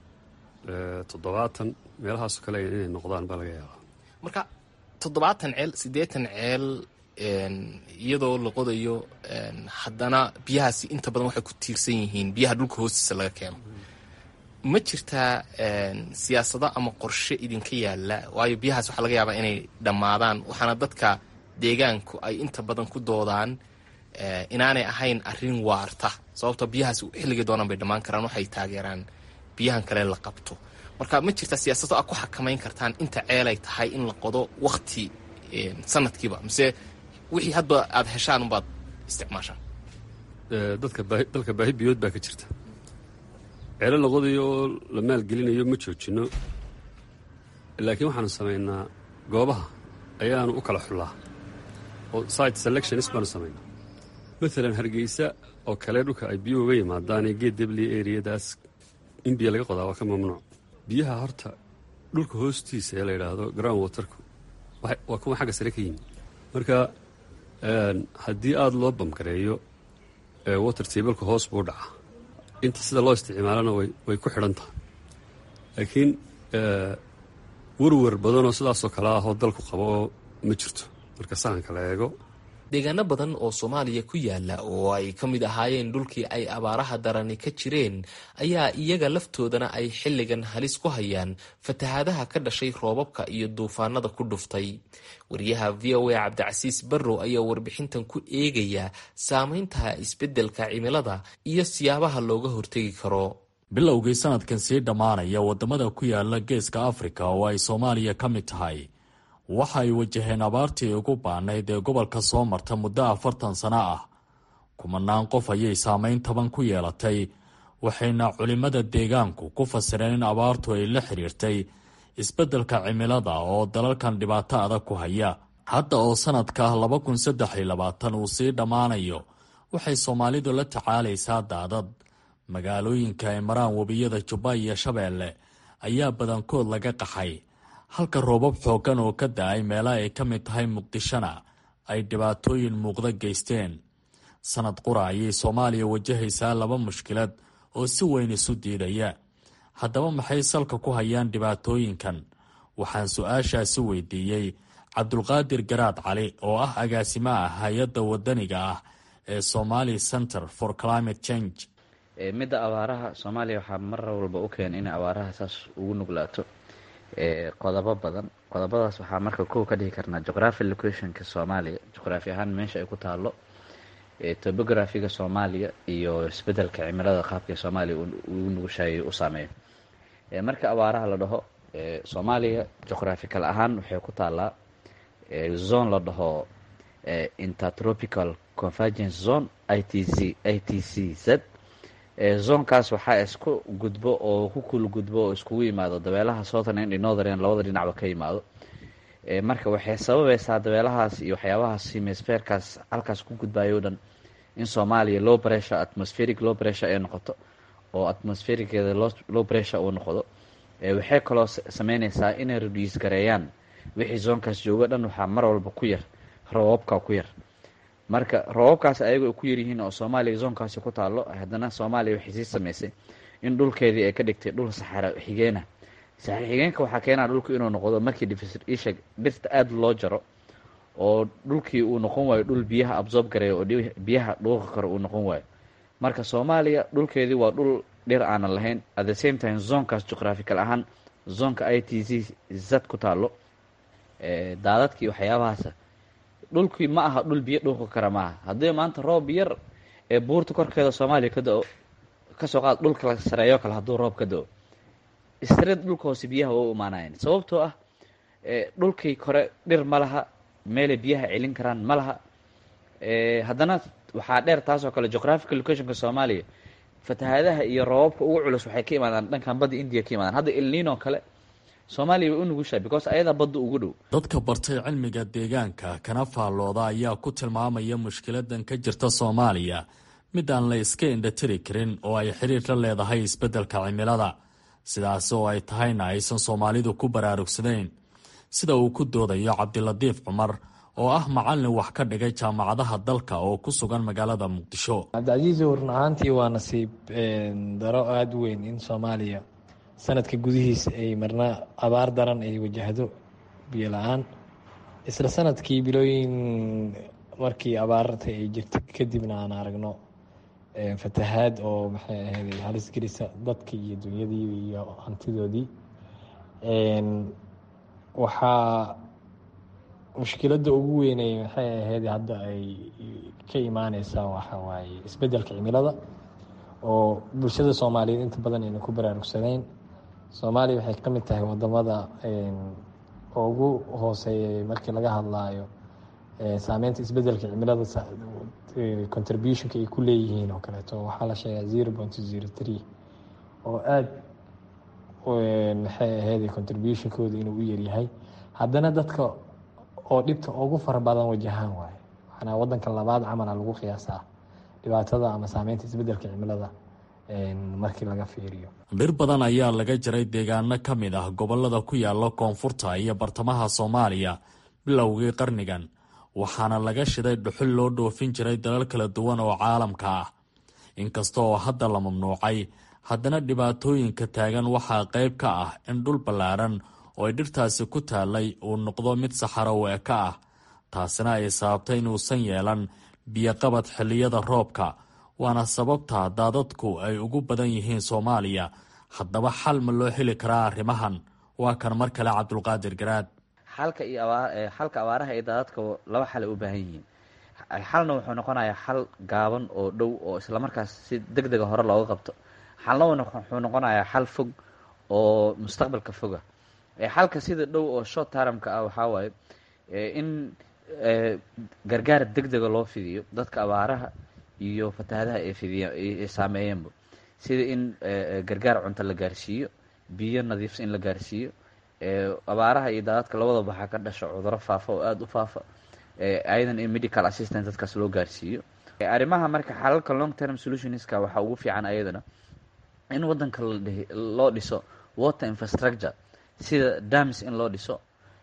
toddobaatan meelahaasoo kale inay noqdaan baa laga yaabaa marka toddobaatan ceel siddeetan ceel iyadoo la qodayo haddana biyahaasi inta badan waxay ku tiirsan yihiin biyaha dhulka hoostiisa laga keeno ma jirtaa siyaasado ama qorshe idinka yaalla waayo biyahaas waxaa laga yaabaa inay dhammaadaan waxaana dadka deegaanku ay inta badan ku doodaan inaanay ahayn arrin waarta sababto biyahaas xilligii doonaan bay dhammaan karaan waxay taageeraan biyahan kale la qabto marka ma jirtaa siyaasado aad ku xakamayn kartaan inta ceelay tahay in la qodo wakti sanadkiiba mise wixii hadba aad heshaan unbaad isticmaashaan dadka baahi dalka baahi biyood baa ka jirta ceelo la qodayo oo la maalgelinayo ma joojinno laakiin waxaanu samaynaa goobaha ayaanu u kala xullaa oo site selectionis baanu samaynaa maalan hargeysa oo kale dhulka ay biyuhu uga yimaadaan ee geed debli eriyadaas in biyo laga qodaa waa ka mamnuuc biyaha horta dhulka hoostiisa ee la yidhaahdo ground waterku waa kuwa xagga sare ka yimi marka haddii aada loo bamgareeyo water tableka hoos buu dhaca inta sida loo isticmaalana way ku xidhan tahay laakiin werwer badanoo sidaasoo kale ah oo dalku qabo oo ma jirto marka sahanka la eego deegaano badan oo soomaaliya ku yaala oo ay ka mid ahaayeen dhulkii ay abaaraha darani ka jireen ayaa iyaga laftoodana ay xilligan halis ku hayaan fatahaadaha ka dhashay roobabka iyo duufaanada ku dhuftay wariyaha v o a cabdicasiis barrow ayaa warbixintan ku eegaya saameynta isbeddelka cimilada iyo siyaabaha looga hortegi karo bilowgii sanadkan sii dhammaanaya wadamada ku yaala geeska afrika oo ay soomaaliya ka mid tahay waxa ay wajaheen abaartii ugu baanayd ee gobolka soo marta muddo afartan sano ah kumanaan qof ayay saameyn taban ku yeelatay waxayna culimmada deegaanku ku fasireen in abaartu ay la xiriirtay isbeddelka cimilada oo dalalkan dhibaato adag ku haya hadda oo sanadka laba kun saddex iyo labaatan uu sii dhammaanayo waxay soomaalidu la tacaalaysaa daadad magaalooyinka ay maraan webiyada jubba iyo shabeelle ayaa badankood laga qaxay halka roobab xooggan oo ka da-ay meelaha ay ka mid tahay muqdishona ay dhibaatooyin muuqda geysteen sanad qura ayay soomaaliya wajahaysaa laba mushkilad oo si weyn isu diidaya haddaba maxay salka ku hayaan dhibaatooyinkan waxaan su-aashaasi weydiiyey cabdulqaadir garaad cali oo ah agaasimaha hay-adda wadaniga ah ee somali center for climate change midda abaaraha soomaaliya waxaa mar walba u keena inay abaaraha saas ugu nuglaato qodobo badan qodobadaas waxaa marka kow ka dhihi karnaa geography locationka soomaaliya juqraafi ahaan meesha ay ku taalo topographiga soomaaliya iyo isbedelka cimilada qaabka soomaaliya uu nugushaayay u saameeyo marka abaaraha la dhaho soomaaliya juqraphical ahaan waxay ku taalaa zone la dhaho intertropical convergence zone i t z i t c z zoonkaas waxaa isku gudbo oo ku kul gudbo oo iskugu yimaado dabeelaha southern and northern labada dhinacba ka yimaado marka waxay sababaysaa dabeelahaas iyo waxyaabahaas hemisferkaas halkaas ku gudbayo o dhan in soomaaliya low pressure atmospheric low pressure ay noqoto oo atmosphericeeda low pressure uu noqdo waxay kaloo sameyneysaa inay reduce gareeyaan wixii zoonkaas joogo dhan waxaa mar walba ku yar roobabka ku yar marka roobabkaas ayaga ay ku yaryihiin oo soomaaliya zoonkaasi ku taalo haddana soomaaliya waxay sii samaysay in dhulkeedii ay ka dhigtay dhul saxara xigeena saxara xigeenka waxaa keenaa dhulku inuu noqdo markii isha dhirta aada loo jaro oo dhulkii uu noqon waayo dhul biyaha absorb gareeya oo biyaha dhuuqi karo uu noqon waayo marka soomaaliya dhulkeedii waa dhul dhir aanan lahayn at the same time zoonkaas juqraafikal ahaan zoonka i t c zad ku taalo daadadkii waxyaabahaasa dhulkii ma aha dhul biyo dhuuqi kara maaha haddii maanta roob yar ee buurta korkeeda soomaaliya ka da-o kasoo qaad dhulka la sareeyo kale hadduu roob ka da-o istreed dhulka hoose biyaha waa u imaanayan sababtoo ah dhulkii kore dhir ma laha meelay biyaha celin karaan ma laha haddana waxaa dheer taasoo kale geographical locationka soomaaliya fatahaadaha iyo roobabka ugu culus waxay ka imaadaan dhankan badda indiya ka imaadaan hadda ilniinoo kale soomaaliya way u nugushahay because ayadaa badda ugu dhow dadka bartay cilmiga deegaanka kana faallooda ayaa ku tilmaamaya mushkiladan ka jirta soomaaliya mid aan la iska indhatiri karin oo ay xiriir la leedahay isbeddelka cimilada sidaas oo ay tahayna aysan soomaalidu ku baraarugsanayn sida uu ku doodayo cabdilatiif cumar oo ah macallin wax ka dhigay jaamacadaha dalka oo ku sugan magaalada muqdisho cabdicasiiso run ahaantii waa nasiib daro aada u weyn in soomaaliya sanadka gudihiisa ay marna abaar daran ay wajahdo biyo la-aan isla sanadkii bilooyin markii abaarta ay jirta kadibna aan aragno fatahaad oo maxay ahayd halis gelisa dadkii iyo dunyadii iyo hantidoodii waxaa mushkiladda ugu weynay maxay ahayd hadda ay ka imaaneysaa waxa waaye isbeddelka cimilada oo bulshada soomaaliyeed inta badan ayna ku baraarugsanayn soomaaliya waxay ka mid tahay wadamada ugu hooseeyay markii laga hadlaayo saameynta isbeddelka cimilada contributionka ay ku leeyihiin oo kaleeto waxaa la sheegaa zero point zero three oo aada maxay ahayd contributionkooda inuu u yaryahay haddana dadka oo dhibta ugu fara badan wajahaan waaye waxaana wadanka labaad camala lagu qiyaasaa dhibaatada ama saameynta isbeddelka cimilada markii laga fiiriyo dhir badan ayaa laga jaray deegaano ka mid ah gobolada ku yaala koonfurta iyo bartamaha soomaaliya bilowgii qarnigan waxaana laga shiday dhuxul loo dhoofin jiray dalal kala duwan oo caalamka ah inkasta oo hadda la mamnuucay haddana dhibaatooyinka taagan waxaa qayb ka ah in dhul ballaaran oo ay dhirtaasi ku taallay uu noqdo mid saxaro weeka ah taasina ay sababtay inuusan yeelan biyoqabad xilliyada roobka waana sababta daadadku ay ugu badan yihiin soomaaliya haddaba xal ma loo heli karaa arrimahan waa kan mar kale cabdulqaadir garaad xalka iyo xalka abaaraha iyo daadadka laba xal ay u baahan yihiin xalna wuxuu noqonayaa xal gaaban oo dhow oo islamarkaas si deg dega hore looga qabto xalna wuxuu noqonayaa xal fog oo mustaqbalka foga xalka sida dhow oo short taramka ah waxaa waaye in gargaar deg dega loo fidiyo dadka abaaraha iyo fatahaadaha ay fidiya ay saameeyeenba sida in gargaar cunto la gaarsiiyo biyo nadiifsa in la gaarsiiyo abaaraha iyo daadadka labadaba waxaa ka dhasha cuduro faafa oo aada u faafa ayadan in medical assistant dadkaas loo gaarsiiyo arrimaha marka xalalka long term solutionska waxaa ugu fiican ayadana in wadanka loo dhiso water infrastructure sida dams in loo dhiso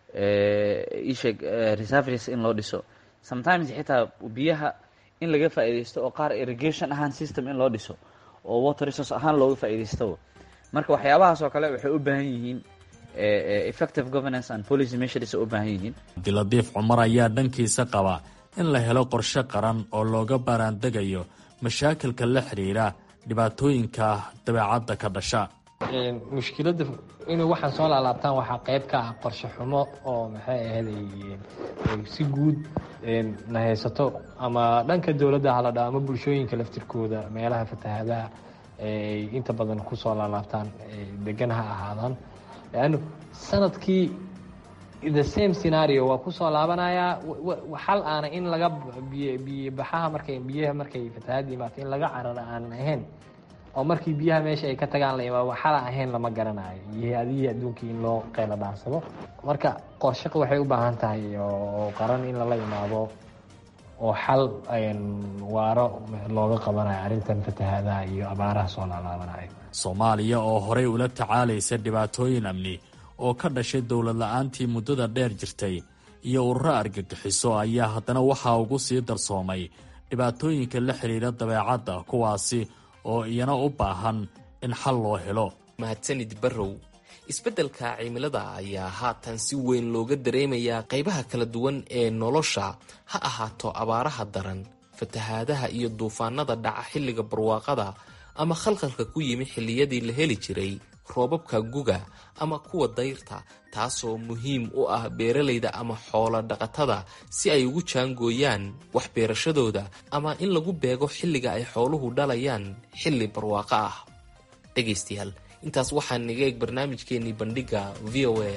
isheg reserveries in loo dhiso sometimes xitaa biyaha in laga faa'iidaysto oo qaar irrigation ahaan system in loo dhiso oo water resource ahaan looga faa'iidaystoba marka waxyaabahaas oo kale waxay u baahan yihiin effective governance and policy measures u baahan yihiin cabdilatiif cumar ayaa dhankiisa qaba in la helo qorshe qaran oo looga baaraandegayo mashaakilka la xiriira dhibaatooyinka dabeecadda ka dhasha mushkiladda inay waxaan soo laalaabtaan waxaa qayb ka ah qorshe xumo oo maxay ahayd si guud na haysato ama dhanka dowladda hala dha ama bulshooyinka laftirkooda meelaha fatahaadaha ay inta badan kusoo laalaabtaan degan ha ahaadaan leanno sanadkii the same scenario waa kusoo laabanayaa xal aana in laga biyobaxaha markay biyaha markay fatahaad imaato in laga carara aanan ahayn oo markii biyaha meesha ay ka tagaan la imaado xala ahayn lama garanayo iyo adihii adduunkii in loo qeyla dhaansado marka qorshaqa waxay u baahan tahay oo qaran in lala imaado oo xal waaro looga qabanayo arrintan fatahaadaha iyo abaaraha soo laalaabanayo soomaaliya oo horey ula tacaalaysa dhibaatooyin amni oo ka dhashay dowlad la-aantii muddada dheer jirtay iyo ururo argagixiso ayaa haddana waxaa ugu sii darsoomay dhibaatooyinka la xidhiira dabeecadda kuwaasi oo iyana u baahan in xal loo helo mahadsanid barrow isbeddelka cimilada ayaa haatan si weyn looga dareemayaa qaybaha kala duwan ee nolosha ha ahaato abaaraha daran fatahaadaha iyo duufaanada dhaca xilliga barwaaqada ama khalkhalka ku yimi xilliyadii la heli jiray roobabka guga ama kuwa dayrta taasoo muhiim u ah beeralayda ama xoolo dhaqatada si ay ugu jaangooyaan wax beerashadooda ama in lagu beego xilliga ay xooluhu dhalayaan xilli barwaaqo ah dhegaystayaal intaas waxaa naga eeg barnaamijkeenii bandhigga v o a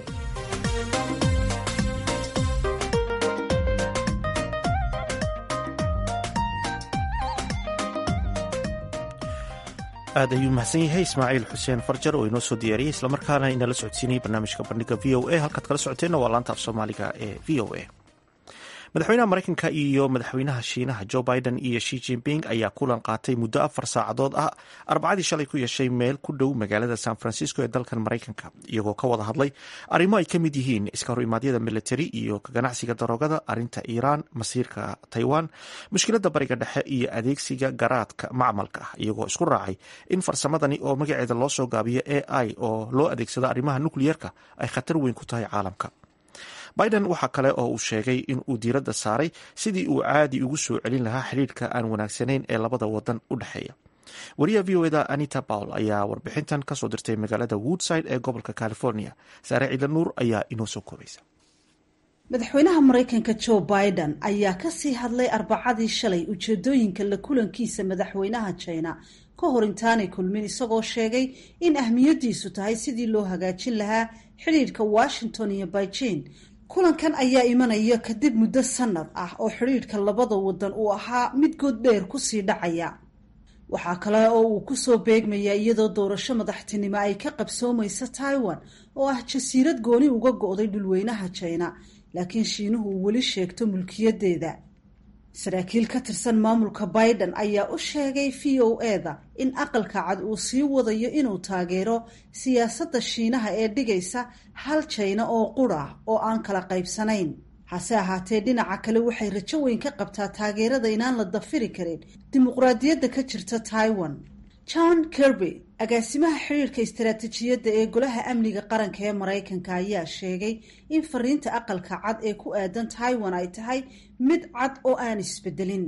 aad ayuu mahadsan yahay ismaaciil xuseen farjar oo inoo soo diyaariyey islamarkaana inala socodsiinayay barnaamijka bandhiga v o a halkaad kala socoteenna waa laanta af soomaaliga ee v o a madaxweynaha mareykanka iyo madaxweynaha shiinaha joe biden iyo shi jinping ayaa kulan qaatay muddo afar saacadood ah arbacadii shalay ku yeeshay meel ku dhow magaalada san francisco ee dalkan mareykanka iyagoo ka wada hadlay arrimo ay ka mid yihiin iska horimaadyada militari iyo ganacsiga daroogada arrinta iiraan masiirka taiwan mushkiladda bariga dhexe iyo adeegsiga garaadka macmalka ah iyagoo isku raacay in farsamadani oo magaceeda loo soo gaabiyo a i oo loo adeegsado arrimaha nukliyeerka ay khatar weyn ku tahay caalamka biden waxaa kale oo uu sheegay in uu diiradda saaray sidii uu caadi ugu soo celin lahaa xidhiirka aan wanaagsanayn ee labada wadan u dhexeeya wariyaha v o eda anita pawl ayaa warbixintan kasoo dirtay magaalada woodside ee gobolka california saare ciidla nuur ayaa inoo soo koobaysa madaxweynaha maraykanka joe biden ayaa kasii hadlay arbacadii shalay ujeedooyinka la kulankiisa madaxweynaha china ka hor intaanay kulmin isagoo sheegay in ahmiyadiisu tahay sidii loo hagaajin lahaa xidhiirka washington iyo beijing kulankan ayaa imanaya kadib muddo sanad ah oo xidhiidhka labada wadan uu ahaa mid good dheer kusii dhacaya waxaa kale oo uu kusoo beegmayaa iyadoo doorasho madaxtinimo ay ka qabsoomaysa taiwan oo ah jasiirad gooni uga go-day dhulweynaha china laakiin shiinuhu uu weli sheegto mulkiyadeeda saraakiil ka tirsan maamulka biden ayaa u sheegay v o eda in aqalka cad uu sii wadayo inuu taageero siyaasadda shiinaha ee dhigaysa hal jayna oo qura oo aan kala qaybsanayn hase ahaatee dhinaca kale waxay rajo weyn ka qabtaa taageerada inaan la dafiri karin dimuqraadiyadda ka jirta taiwan john kirby agaasimaha xiriirka istaraatiijiyadda ee golaha amniga qaranka ee maraykanka ayaa sheegay in fariinta aqalka cad ee ku aadan taiwan ay tahay mid cad oo aan isbedelin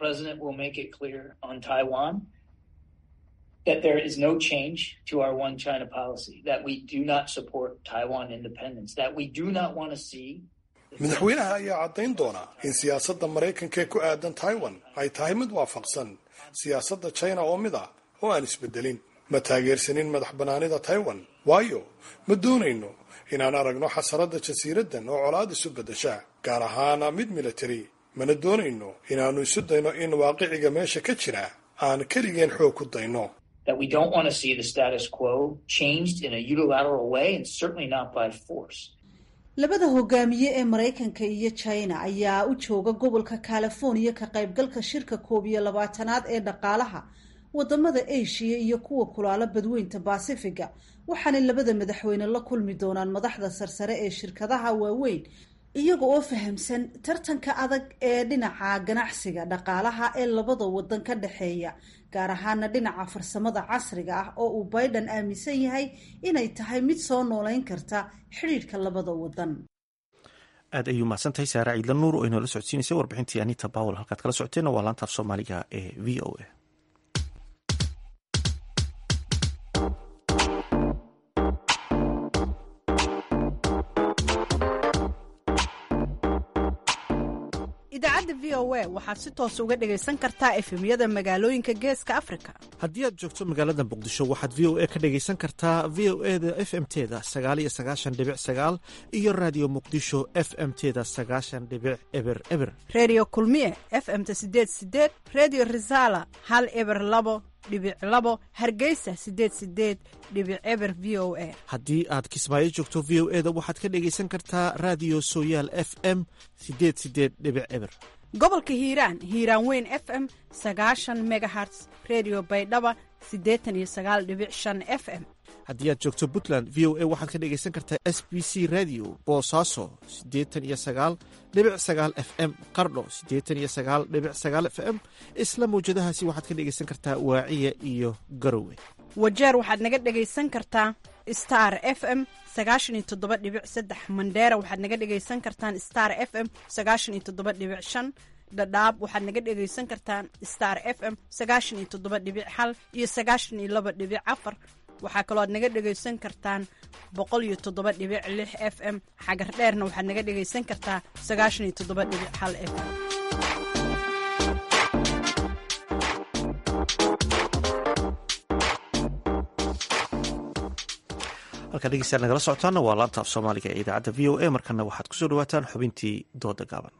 that there is no change to our one China policy, that we do not support Taiwan independence, that we do not want to see madaxweynaha ayaa caddayn doona in siyaasadda maraykanka ee ku aadan taiwan ay tahay mid waafaqsan siyaasadda china oo mid ah oo aan isbedelin ma taageersanin madax bannaanida taiwan waayo ma doonayno inaan aragno xasaradda jasiiraddan oo colaad isu beddesha gaar ahaana mid militari mana doonayno inaannu isu dayno in waaqiciga meesha ka jira aan keligeen xoog ku dayno that we don't want to see the status quo changed in a unilateral way and certainly not by force. labada hogaamiye ee maraykanka iyo china ayaa u jooga gobolka california ka qaybgalka shirka koob iyo labaatanaad ee dhaqaalaha wadamada asia iyo kuwa kulaalo badweynta basifiga waxaanay labada madaxweyne la kulmi doonaan madaxda sarsare ee shirkadaha waaweyn iyaga oo fahamsan tartanka adag ee dhinaca ganacsiga dhaqaalaha ee labada wadan ka dhexeeya gaar ahaana dhinaca farsamada casriga ah oo uu biden aaminsan yahay inay tahay mid soo nooleyn karta xidhiidhka labada wadan aad ayuu mahadsantahay saare ciidla nuur oo inoola socodsiinaysay warbixintii anita bawel halkaad kala socoteenna waa laanta af soomaaliga ee v o a idaacadda v o a waxaad si toos uga dhagaysan kartaa efemyada magaalooyinka geeska afrika haddii aad joogto magaalada muqdisho waxaad v o a ka dhagaysan kartaa v o e da f m teda sagaal iyo sagaashan dhibic sagaal iyo raadiyo muqdisho f m teda sagaashan dhibic eber eber redio kulmiye f m-ta sideed sideed redio resala hal eber labo dhibic labo hargeysa sideed sideed dhibic eber v o a haddii aad kismaayo joogto v o e da waxaad ka dhagaysan kartaa raadiyo sooyaal f m sideed sideed dhibic eber gobolka hiiraan hiiraan weyn f m sagaashan megaherts redio baydhaba siddeetan iyo sagaal dhibic shan f m haddii aad joogto puntland v o a waxaad ka dhegaysan kartaa s b c radio boosaaso siddeetan iyo sagaal dhibic sagaal f m qardho siddeetan iyo sagaal dhibic sagaal f m isla mawjadahaasi waxaad ka dhegaysan kartaa waaciya iyo garowe wajeer waxaad naga dhegaysan kartaa star f m sagaashan iyo toddoba dhibic saddex mandheera waxaad naga dhegaysan kartaan star f m sagaashan iyo toddoba dhibic shan dhadhaab waxaad naga dhegaysan kartaan star f m sagaashan iyo toddoba dhibic hal iyo sagaashan iyo laba dhibic afar waxaa kaloo aad naga dhegaysan kartaan boqol iyo toddoba dhibic lix f m xagar dheerna waxaad naga dhegaysan kartaa sagaashan iyo toddoba dhibic hal f m halkaa dhegeystayaal nagala socotaana waa laanta af soomaaliga ee idaacadda v o a markana waxaad kusoo dhawaataan xubintii dooda gaaban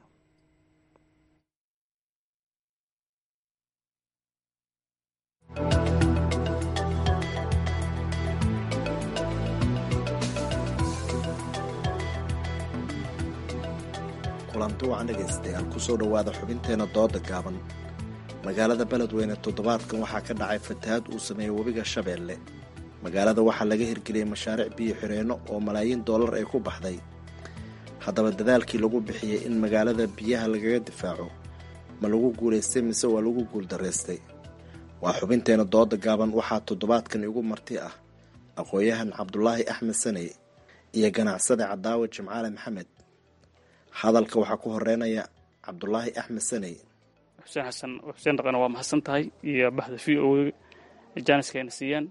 kulanti wacan dhegaystayaal kusoo dhowaada xubinteena dooda gaaban magaalada beledweyne toddobaadkan waxaa ka dhacay fatahaad uu sameeyey webiga shabeelle magaalada waxaa laga hirgeliyey mashaariic biyo xireenno oo malaayiin dollar ay ku baxday haddaba dadaalkii lagu bixiyey in magaalada biyaha lagaga difaaco ma lagu guulaystay mise waa lagu guuldaraystay waa xubinteena dooda gaaban waxaa toddobaadkan igu marti ah aqoon-yahan cabdulaahi axmed saney iyo ganacsade cadaawe jimcaale maxamed hadalka waxaa ku horeynaya cabdulaahi axmed saney xuseen xasan xuseen dhaqana waa mahadsan tahay iyo baxda v o jaaniska ayna siiyaan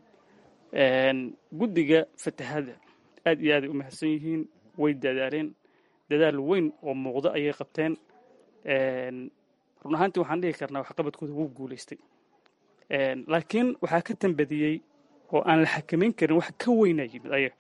guddiga fatahaadda aad iyo aaday u mahadsan yihiin way dadaaleen dadaal weyn oo muuqda ayay qabteen run ahaantii waxaan dhihi karnaa waxqabadkooda wuu guulaystay laakiin waxaa ka tambadiyey oo aan la xakamayn karin wax ka weynaa yimid ayaga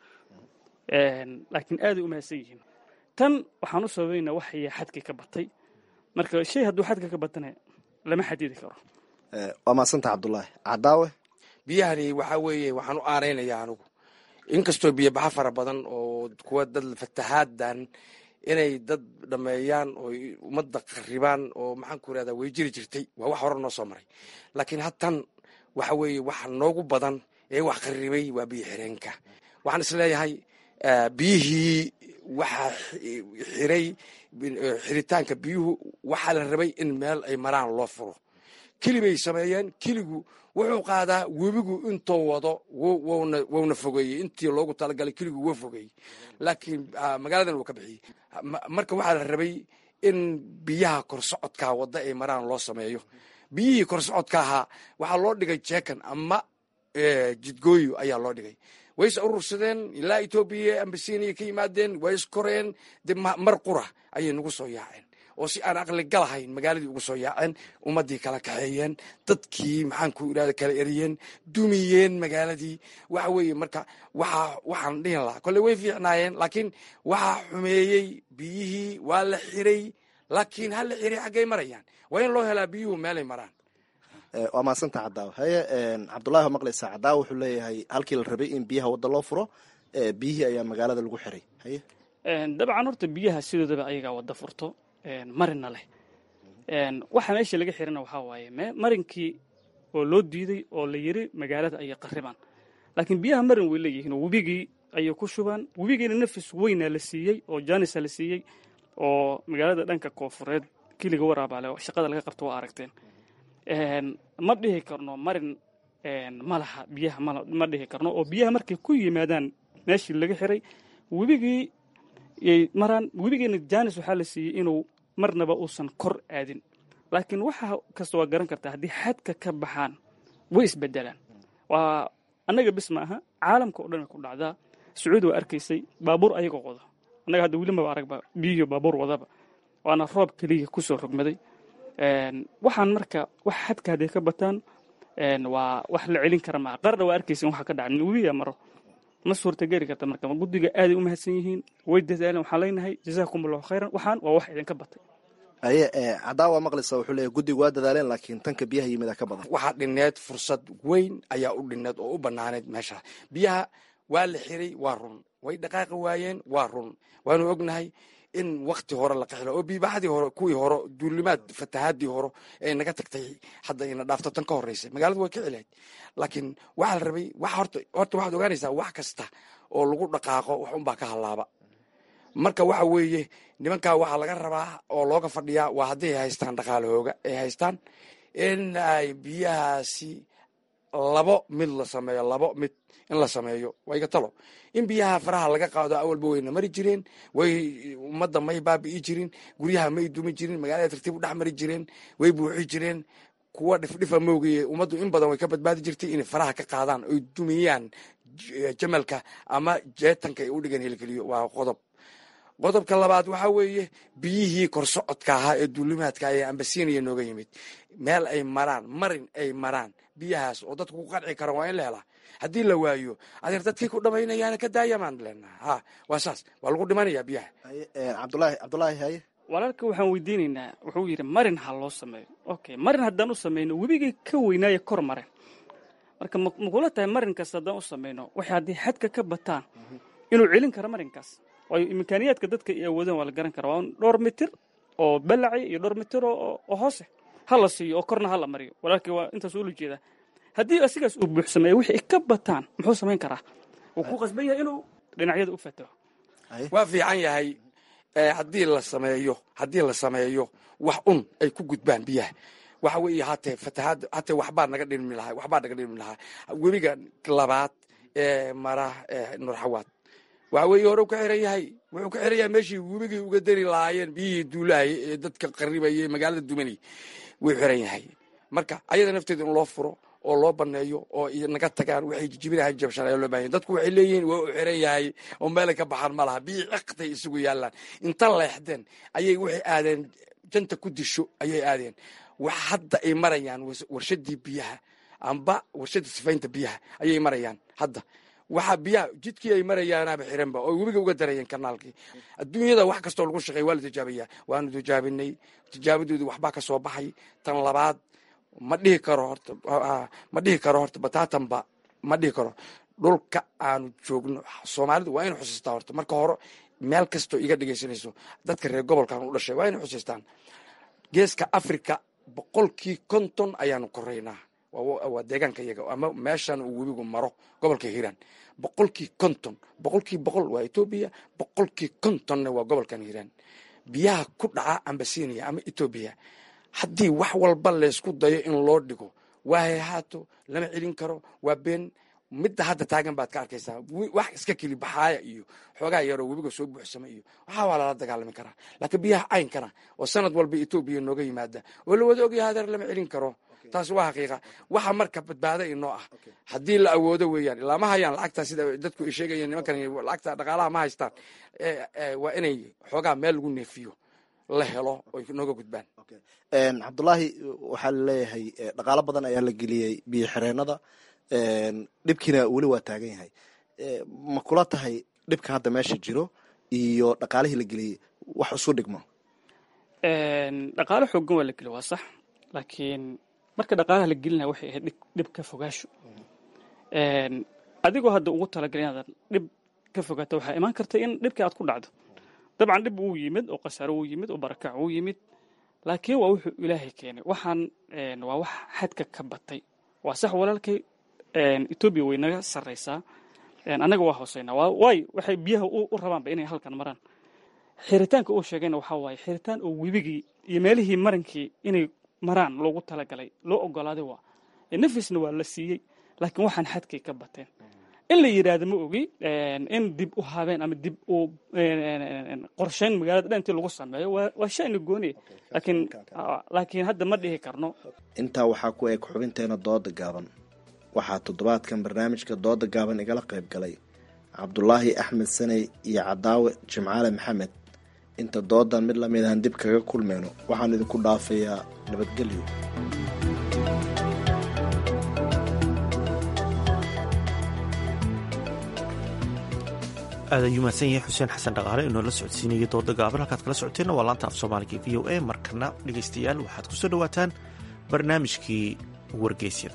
laakiin aaday u mahadsan yihiin tan waxaan u sababaynaa waxaya xadkii ka batay marka shay hadduu xadka ka batana lama xadidi karo waa maasanta cabdulaahi cadaawe biyahani waxaa weeye waxaan u aaraynayaa anigu inkastoo biyobaxa fara badan oo kuwa dad fatahaaddan inay dad dhameeyaan oo ummadda qaribaan oo maxaan ku irahdaa way jiri jirtay waa wax hore noo soo maray laakiin hadtan waxa weeye waxa noogu badan ee wax qaribay waa biyo xireenka waxaan isleeyahay biyihii waxaa xiray xiritaanka biyuhu waxaa la rabay in meel ay maraan loo furo kelibay sameeyeen keligu wuxuu qaadaa webigu intuu wado wowna fogeeyey intii loogu talagalay keligu wuu fogeeyey laakiin magaaladan wuu ka bixiyey marka waxaa la rabay in biyaha korsocodka wadda ay maraan loo sameeyo biyihii korsocodka ahaa waxaa loo dhigay jeekan ama jidgooyo ayaa loo dhigay way is urursadeen ilaa etoobiya ambasiiniya ka yimaadeen way iskoreen de mar qura ayay nagu soo yaaceen oo si aan aqli galahayn magaaladii ugu soo yaaceen ummaddii kala kaxeeyeen dadkii maxaan ku irahda kala eriyeen dumiyeen magaaladii waxa weeye marka waxa waxaan dhihin lahaa kolley way fiicnaayeen laakiin waxaa xumeeyey biyihii waa la xiray laakiin ha la xiray xaggay marayaan waa in loo helaa biyuhu meelay maraan waa maasanta cadaawe haye cabdulahi waa maqlaysaa cadaawe wuxuu leeyahay halkii la rabay in biyaha wadda loo furo biyihii ayaa magaalada lagu xiray haye dabcan horta biyaha sidoodaba ayagaa wadda furto marina leh waxa meesha laga xirana waxaa waaye marinkii oo loo diiday oo la yiri magaalada ayay qaribaan laakiin biyaha marin way leeyihiin oo webigii ayay ku shubaan webigiina nafis weynaa la siiyey oo janisa la siiyey oo magaalada dhanka koofureed kiliga waraabaale shaqada laga qabto waa aragteen ma dhihi karno marin ma laha biyaha ma dhihi karno oo biyaha markay ku yimaadaan meeshii laga xiray webigii yay maraan webigiina janis waxaa la siiyey inuu marnaba uusan kor aadin laakiin waxa kasta waa garan kartaa haddii xadka ka baxaan way isbedelaan waa annaga bis ma aha caalamka o dhan ay ku dhacdaa sacuudi waa arkaysay baabuur ayagoo wada annaga hadda weli maba aragba biyihiyo baabuur wadaba waana roob keliya kusoo rogmaday waxaan marka wax xadka hadday ka bataan waa wax la celin kara maa qarna waa arkaysa waxa ka dhaca webiya maro ma suurtageli karta marka guddiga aaday u mahadsan yihiin way dadaaleen waxaan leenahay jazaakum allahu khayran waxaan waa wax idinka batay haye cadaawa maqlaysa wuxuu leeyahy guddiga waa dadaaleen laakiin tanka biyaha yimida ka badan waxaa dhineed fursad weyn ayaa u dhineed oo u banaaneed meesha biyaha waa la xiray waa run way dhaqaaqi waayeen waa run waanu ognahay in wakti hore la qaxilo oo biibaxadii hore kuwii hore duulimaad fatahaadii hore ee naga tagtay hadda ina dhaafto tan ka horreysay magaaladu way ka celayd laakiin waxaa la rabay wax horta horta waxaad ogaanaysaa wax kasta oo lagu dhaqaaqo wax unbaa ka hallaaba marka waxa weeye nimankaa waxaa laga rabaa oo looga fadhiyaa waa hadday haystaan dhaqaalahooga ay haystaan in ay biyahaasi labo mid la sameeyo labo mid in la sameeyo waa iga talo in biyaha faraha laga qaado awalba wayna mari jireen way ummadda may baabi'i jirin guryaha may dumi jirin magaalada tartiib u dhex mari jireen way buuxi jireen kuwa dhifdhifa moogaye ummaddu in badan way ka badbaadi jirtay inay faraha ka qaadaan oy dumiyaan jamalka ama jeetanka ay u dhigan helgeliyo waa qodob qodobka labaad waxaa weeye biyihii korsocodka ahaa ee duulimaadka ee ambasiiniya nooga yimid meel ay maraan marin ay maraan biyahaas oo dadku ku qanci kara waa in la helaa haddii la waayo adeer dadkii ku dhamaynayaana ka daayamaan leenaha ha waa saas waa lagu dhimanayaa biyaha cabdulaahi cabdulaahi haye walaalka waxaan weydiinaynaa wuxuu yidhi marin ha loo sameeyo okay marin haddaan u samayno webigii ka weynaaye kor maren marka makula tahay marin kasta haddaan u samayno waxay haddii xadka ka bataan inuu celin karo marinkaas waayo imkaaniyaadka dadka ay awoodaan waa la garan kara waa dhowr mitir oo balacay iyo dhowr mitir oo hoose ha la siiyo oo korna ha la mariyo walaalkii waa intaas ula jeedaa haddii asigaas uu buuxsameeyo wixii ka bataan muxuu samayn karaa wuu ku qasban yahay inuu dhinacyada u fataho waa fiican yahay haddii la sameeyo haddii la sameeyo wax un ay ku gudbaan biyaha waxa weeye hatee fatahaad hatee waxbaa naga dhilmi lahaa waxbaa naga dhilmi lahaa webiga labaad ee mara nurxawaad waxa weeye hore u ka xiran yahay wuxuu ka xiran yahay meeshii webigii uga dari lahaayeen biyihii duulaayay ee dadka qaribayay magaalada dumanay wuu xiran yahay marka ayada nafteeda in loo furo oo loo baneeyo oo naga tagaan waxay jijibinahay jabshan ayaa loo bahan dadku waxay leeyihiin waa u xiran yahay oo meelay ka baxaan ma laha biyii ciqtay isugu yaallaan inta leexdeen ayay waxay aadeen janta ku disho ayay aadeen wax hadda ay marayaan warshadii biyaha amba warshadii sifaynta biyaha ayay marayaan hadda waxa biyaha jidkii ay marayaanaaba xiranba oo webiga uga darayeen kanaalkii adduunyada wax kastoo lagu shaqeey waa la tijaabiyaa waanu tijaabinay tijaabadoodii waxbaa ka soo baxay tan labaad ma dhihi karo horta ma dhihi karo horta bataatanba ma dhihi karo dhulka aanu joogno soomaalidu waa inu xusiistaa horta marka hore meel kastoo iga dhegaysanayso dadka reer gobolkan u dhashay waa inu xusiistaan geeska africa boqolkii konton ayaanu koraynaa waa deegaanka iyaga ama meeshan uu webigu maro gobolka hiiraan boqolkii konton boqolkii boqol waa etoobiya boqolkii kontonna waa gobolkan hiiraan biyaha ku dhaca ambasinia ama etoobiya haddii wax walba laysku dayo in loo dhigo waa hayhaato lama celin karo waa been midda hadda taagan baad ka arkaysaa wax iska keli baxaaya iyo xoogaa yaroo webiga soo buuxsama iyo waxaa waa lala dagaalami karaa laakiin biyaha caynkana oo sanad walba etoobiya nooga yimaada oo la wada ogyaha hadeer lama celin karo taas waa xaqiiqa waxa marka badbaada inoo ah haddii la awoodo weeyaan ilaa ma hayaan lacagta sida dadku ay sheegayeen nimankan lacagta dhaqaalaha ma haystaan waa inay xoogaa meel lagu neefiyo la helo oy nooga gudbaan cabdulaahi waxaa laleeyahay dhaqaalo badan ayaa la geliyey biyo xireenada dhibkiina weli waa taagan yahay ma kula tahay dhibka hadda meesha jiro iyo dhaqaalihii la geliyey wax isu dhigmo dhaqaalo xoogan waa la geliy waa sax laakiin marka dhaqaalaha la gelinaya waxay ahayd dhib ka fogaasho adigoo hadda ugu talagalay inaad dhib ka fogaato waxaa imaan karta in dhibkii aad ku dhacdo dabcan dhib wuu yimid oo khasaaro wuu yimid oo barakac wuu yimid laakiin waa wuxuu ilaahay keenay waxaan waa wax xadka ka batay waa sax walaalkay etoobiya way naga sarraysaa annaga waa hooseynaa waayo waxay biyaha u rabaanba inay halkan maraan xiritaanka uu sheegayna waxaa waaye xiritaan oo webigii iyo meelihii marankii inay maraan loogu talagalay loo ogolaaday waa nafisna waa la siiyey laakiin waxaan xadkay ka bateen in la yidhaahdo ma ogi in dib u habeen ama dib u qorshayn magaalada dhan intii lagu sameeyo waa shayna gooniye laakiin laakiin hadda ma dhihi karno intaa waxaa ku eg xubinteena dooda gaaban waxaa toddobaadkan barnaamijka dooda gaaban igala qayb galay cabdulaahi axmed saney iyo cadaawe jimcaale maxamed inta doodan mid lamid ahan dib kaga kulmayno waxaan idinku dhaafayaa nabadgelyo aad ayuu mahadsan yahay xuseen xasan dhaqaale inoo la socodsiinayay dooda gaaban halkaad kala socoteenna waa laanta af soomaaliga v o a markana dhegaystayaal waxaad ku soo dhowaataan barnaamijkii wargeysyada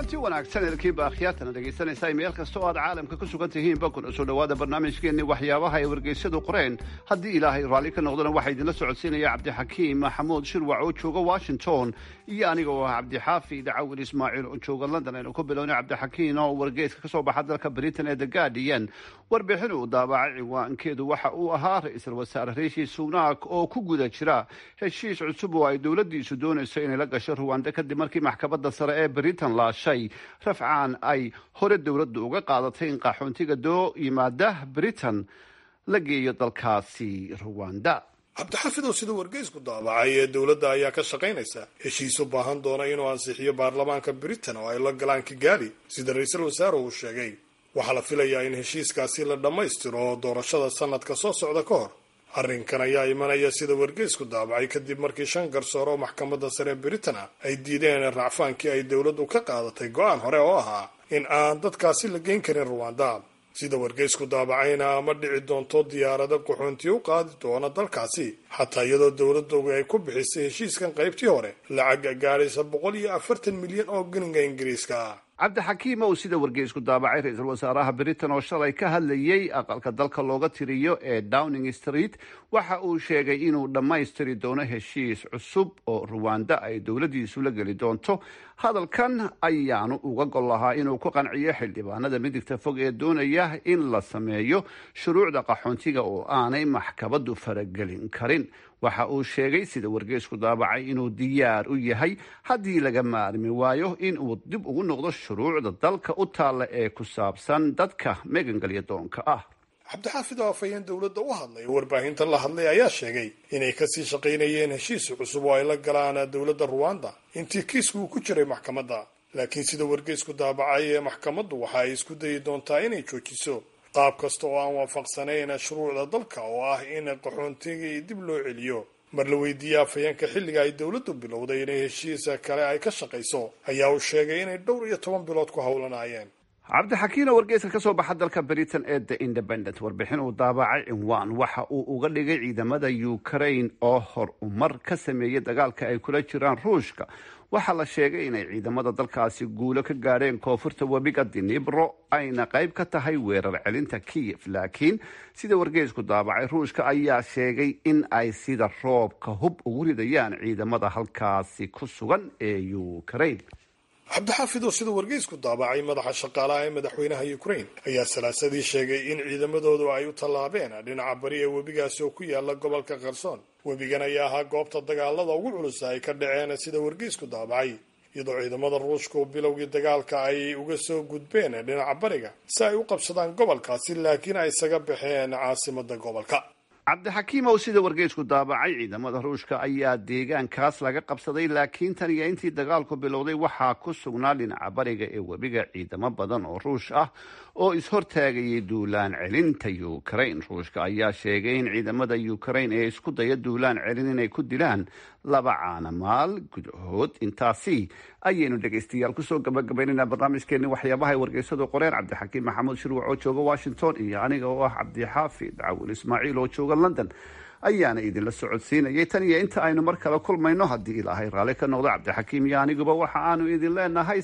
kulanti wanaagsan elkiinba akhyaartana dhegaysanaysaa meel kasta oo aad caalamka ku sugan tihiinba kuna soo dhowaada barnaamijkeenni waxyaabaha ay wargeysyadu qoreen haddii ilaahay raalli ka noqdana waxaa idinla socodsiinaya cabdixakiim maxamuud shirwac oo jooga washington iyo aniga oo ah cabdixaafid cawil ismaaciil oo jooga london aynu ku bilownay cabdixakiim oo wargeyska ka soo baxa dalka britain ee the guardian warbixin uu daabacay ciwaankeedu waxa uu ahaa ra-iisul wasaare riishi sunak oo ku guda jira heshiis cusub oo ay dowladdiisu doonayso inay la gasho ruwanda kadib markii maxkamadda sare ee britain laashay rafcaan ay hore dowladdu uga qaadatay in qaxoontiga doo yimaada britain la geeyo dalkaasi ruwanda cabdixaafid oo sida wargeysku daabacay ee dowladda ayaa ka shaqaynaysa heshiis u baahan doona inuu ansixiyo baarlamaanka britain oo ay la galaan kigaali sida ra-iisul wasaare uu sheegay waxaa la filayaa in heshiiskaasi la dhammaystiro doorashada sanadka soo socda ka hor arrinkan ayaa imanaya sida wargeysku daabacay kadib markii shan garsoor oo maxkamadda sare britain ah ay diideen racfaankii ay dowladdu ka qaadatay go-aan hore oo ahaa in aan dadkaasi la geyn karin ruwanda sida wargeysku daabacayna ma dhici doonto diyaarado qaxoontii u qaadi doona dalkaasi xataa iyadoo dowladoogu ay ku bixisay heshiiskan qaybtii hore lacag gaadhaysa boqol iyo afartan milyan oo geninga ingiriiska ah cabdixakiim oo sida wargeysku daabacay ra-iisul wasaaraha britain oo shalay ka hadlayay aqalka dalka looga tiriyo ee downing street waxa uu sheegay inuu dhammaystiri doono heshiis cusub oo ruwanda ay dowladdiisu la geli doonto hadalkan ayaanu uga gol lahaa inuu ku qanciyo xildhibaanada midigta fog ee doonaya in la sameeyo shuruucda qaxoontiga oo aanay maxkamadu faragelin karin waxa uu sheegay sida wargeysku daabacay inuu diyaar u yahay haddii laga maarmi waayo in uu dib ugu noqdo shuruucda dalka u taalla ee ku saabsan dadka megangelya doonka ah cabdixaafid oo afhayeen dowladda u hadlay oo warbaahintan la hadlay ayaa sheegay inay kasii shaqaynayeen heshiis cusub oo ay la galaan dowladda ruwanda intii kiisku uu ku jiray maxkamadda laakiin sida wargeysku daabacay ee maxkamaddu waxa ay isku dayi doontaa inay joojiso qaab kasta oo aan waafaqsanayn shuruucda dalka oo ah in qaxoontigii dib loo celiyo mar la weydiiyey afhayeenka xilliga ay dowladdu bilowday inay heshiisa kale ay ka shaqayso ayaa uu sheegay inay dhowr iyo toban bilood ku howlanaayeen cabdixakiin oo wargeyska ka soo baxa dalka britain ee the independent warbixin uu daabacay cinwaan waxa uu uga dhigay ciidamada ukraine oo hor umar ka sameeyay dagaalka ay kula jiraan ruushka waxaa la sheegay inay ciidamada dalkaasi guulo ka gaadheen koonfurta webiga dinibro ayna qayb ka tahay weerar celinta kiyef laakiin sida wargeysku daabacay ruushka ayaa sheegay in ay sida roobka hub ugu ridayaan ciidamada halkaasi ku sugan ee ukraine cabdixaafid oo sida wargeysku daabacay madaxa shaqaalaha ee madaxweynaha ukraine ayaa salaasadii sheegay in ciidamadoodu ay u tallaabeen dhinaca bari ee webigaasi oo ku yaala gobolka kherson webigan ayaa ahaa goobta dagaalada ugu culusa ay ka dhaceen sida wargeysku daabacay iyadoo ciidamada ruushka oo bilowgii dagaalka ay uga soo gudbeen dhinaca bariga si ay u qabsadaan gobolkaasi laakiin ay isaga baxeen caasimada gobolka cabdixakiim oo sida wargeysku daabacay ciidamada ruushka ayaa deegaankaas laga qabsaday laakiin tan iyo intii dagaalku bilowday waxaa ku sugnaa dhinaca bariga ee webiga ciidamo badan oo ruush ah oo ishortaagayay duulaan celinta ukraine ruushka ayaa sheegay in ciidamada ukraine ee isku daya duulaan celin inay ku dilaan laba caanamaal gudahood intaasi ayaynu dhegaystayaal kusoo gabagabaynaynaa barnaamijkeeni waxyaabaha ay wargeysadu qoreen cabdixakiim maxamuud shirwac oo jooga washington iyo aniga oo ah cabdixaafid cawil ismaaciil oo jooga london ayaana idinla socodsiinayay tan iyo inta aynu mar kale kulmayno haddii ilaahay raalli ka noqdo cabdixakiim iyo aniguba waxa aanu idin leenahay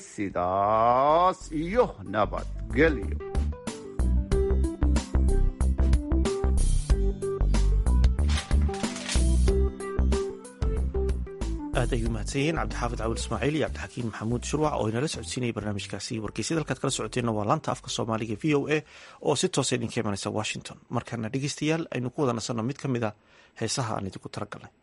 sidaas iyo nabadgelyo aad ay u mahadsan yihiin cabdixaafid cawil ismaaciil iyo cabdixakiim maxamuud shurwac oo inala socodsiinayay barnaamijkaasi wargeysyada halkaad kala socoteenna waa laanta afka soomaaliga v o a oo si toosa idinka imanaysa washington markana dhegeystayaal aynu ku wada nasanno mid ka mid a heesaha aan idinku talagalnay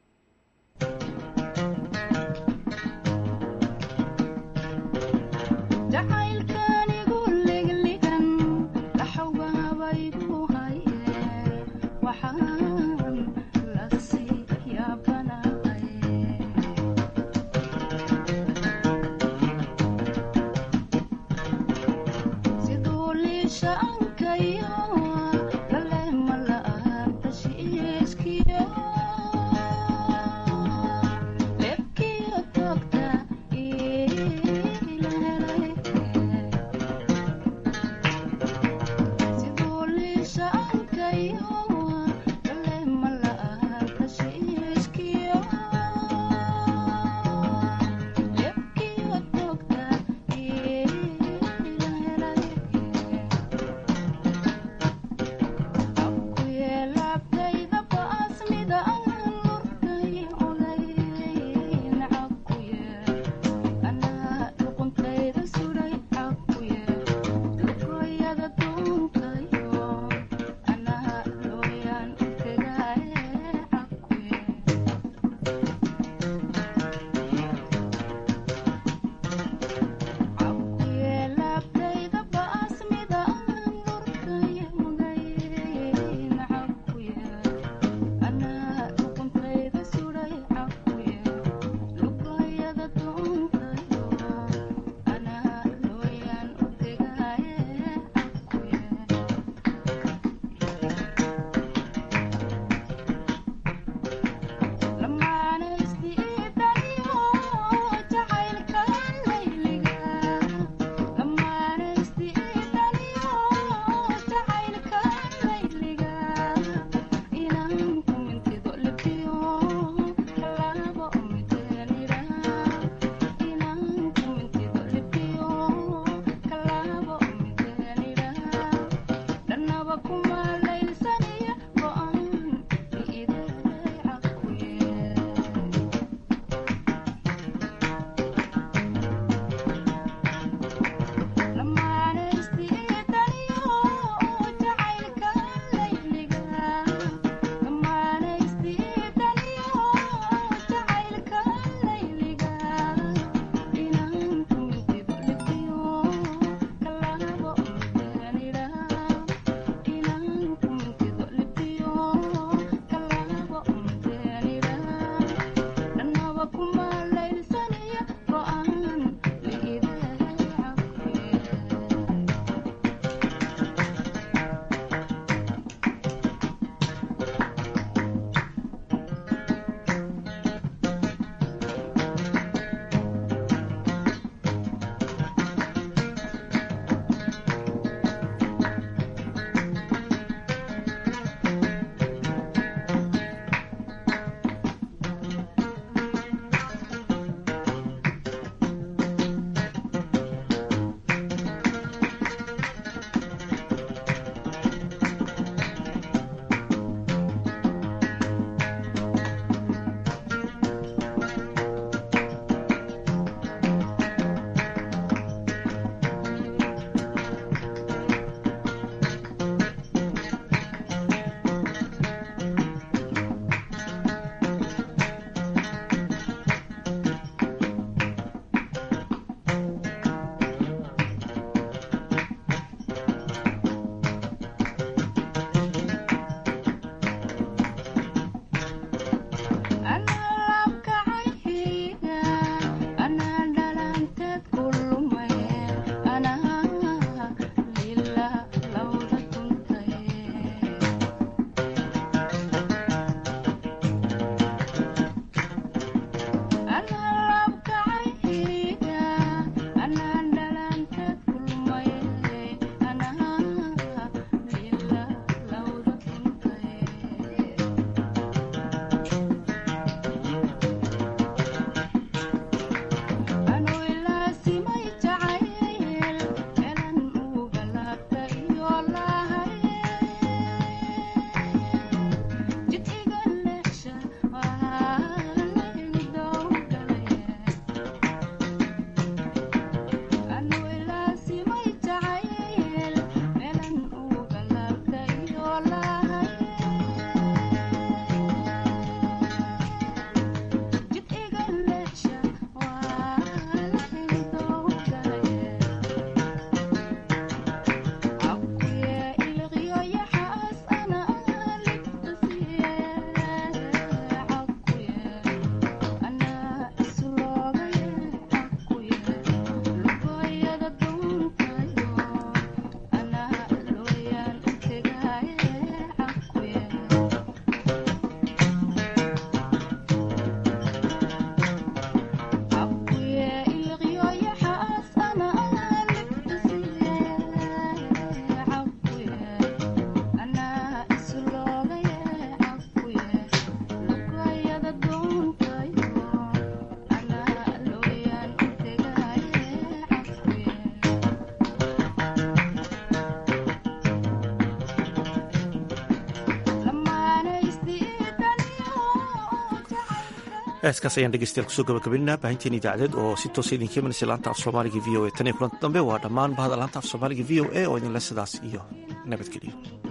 heeskaas ayaan dhegeystayaal kusoo gabagabaynaa baahinteen idaacadeed oo si toosa idinka imanaysa laanta af soomaaliga v o a tan iyo kulanta dambe waa dhammaan bahda laanta af soomaaliga v o a oo idinle sidaas iyo nabadgeliyo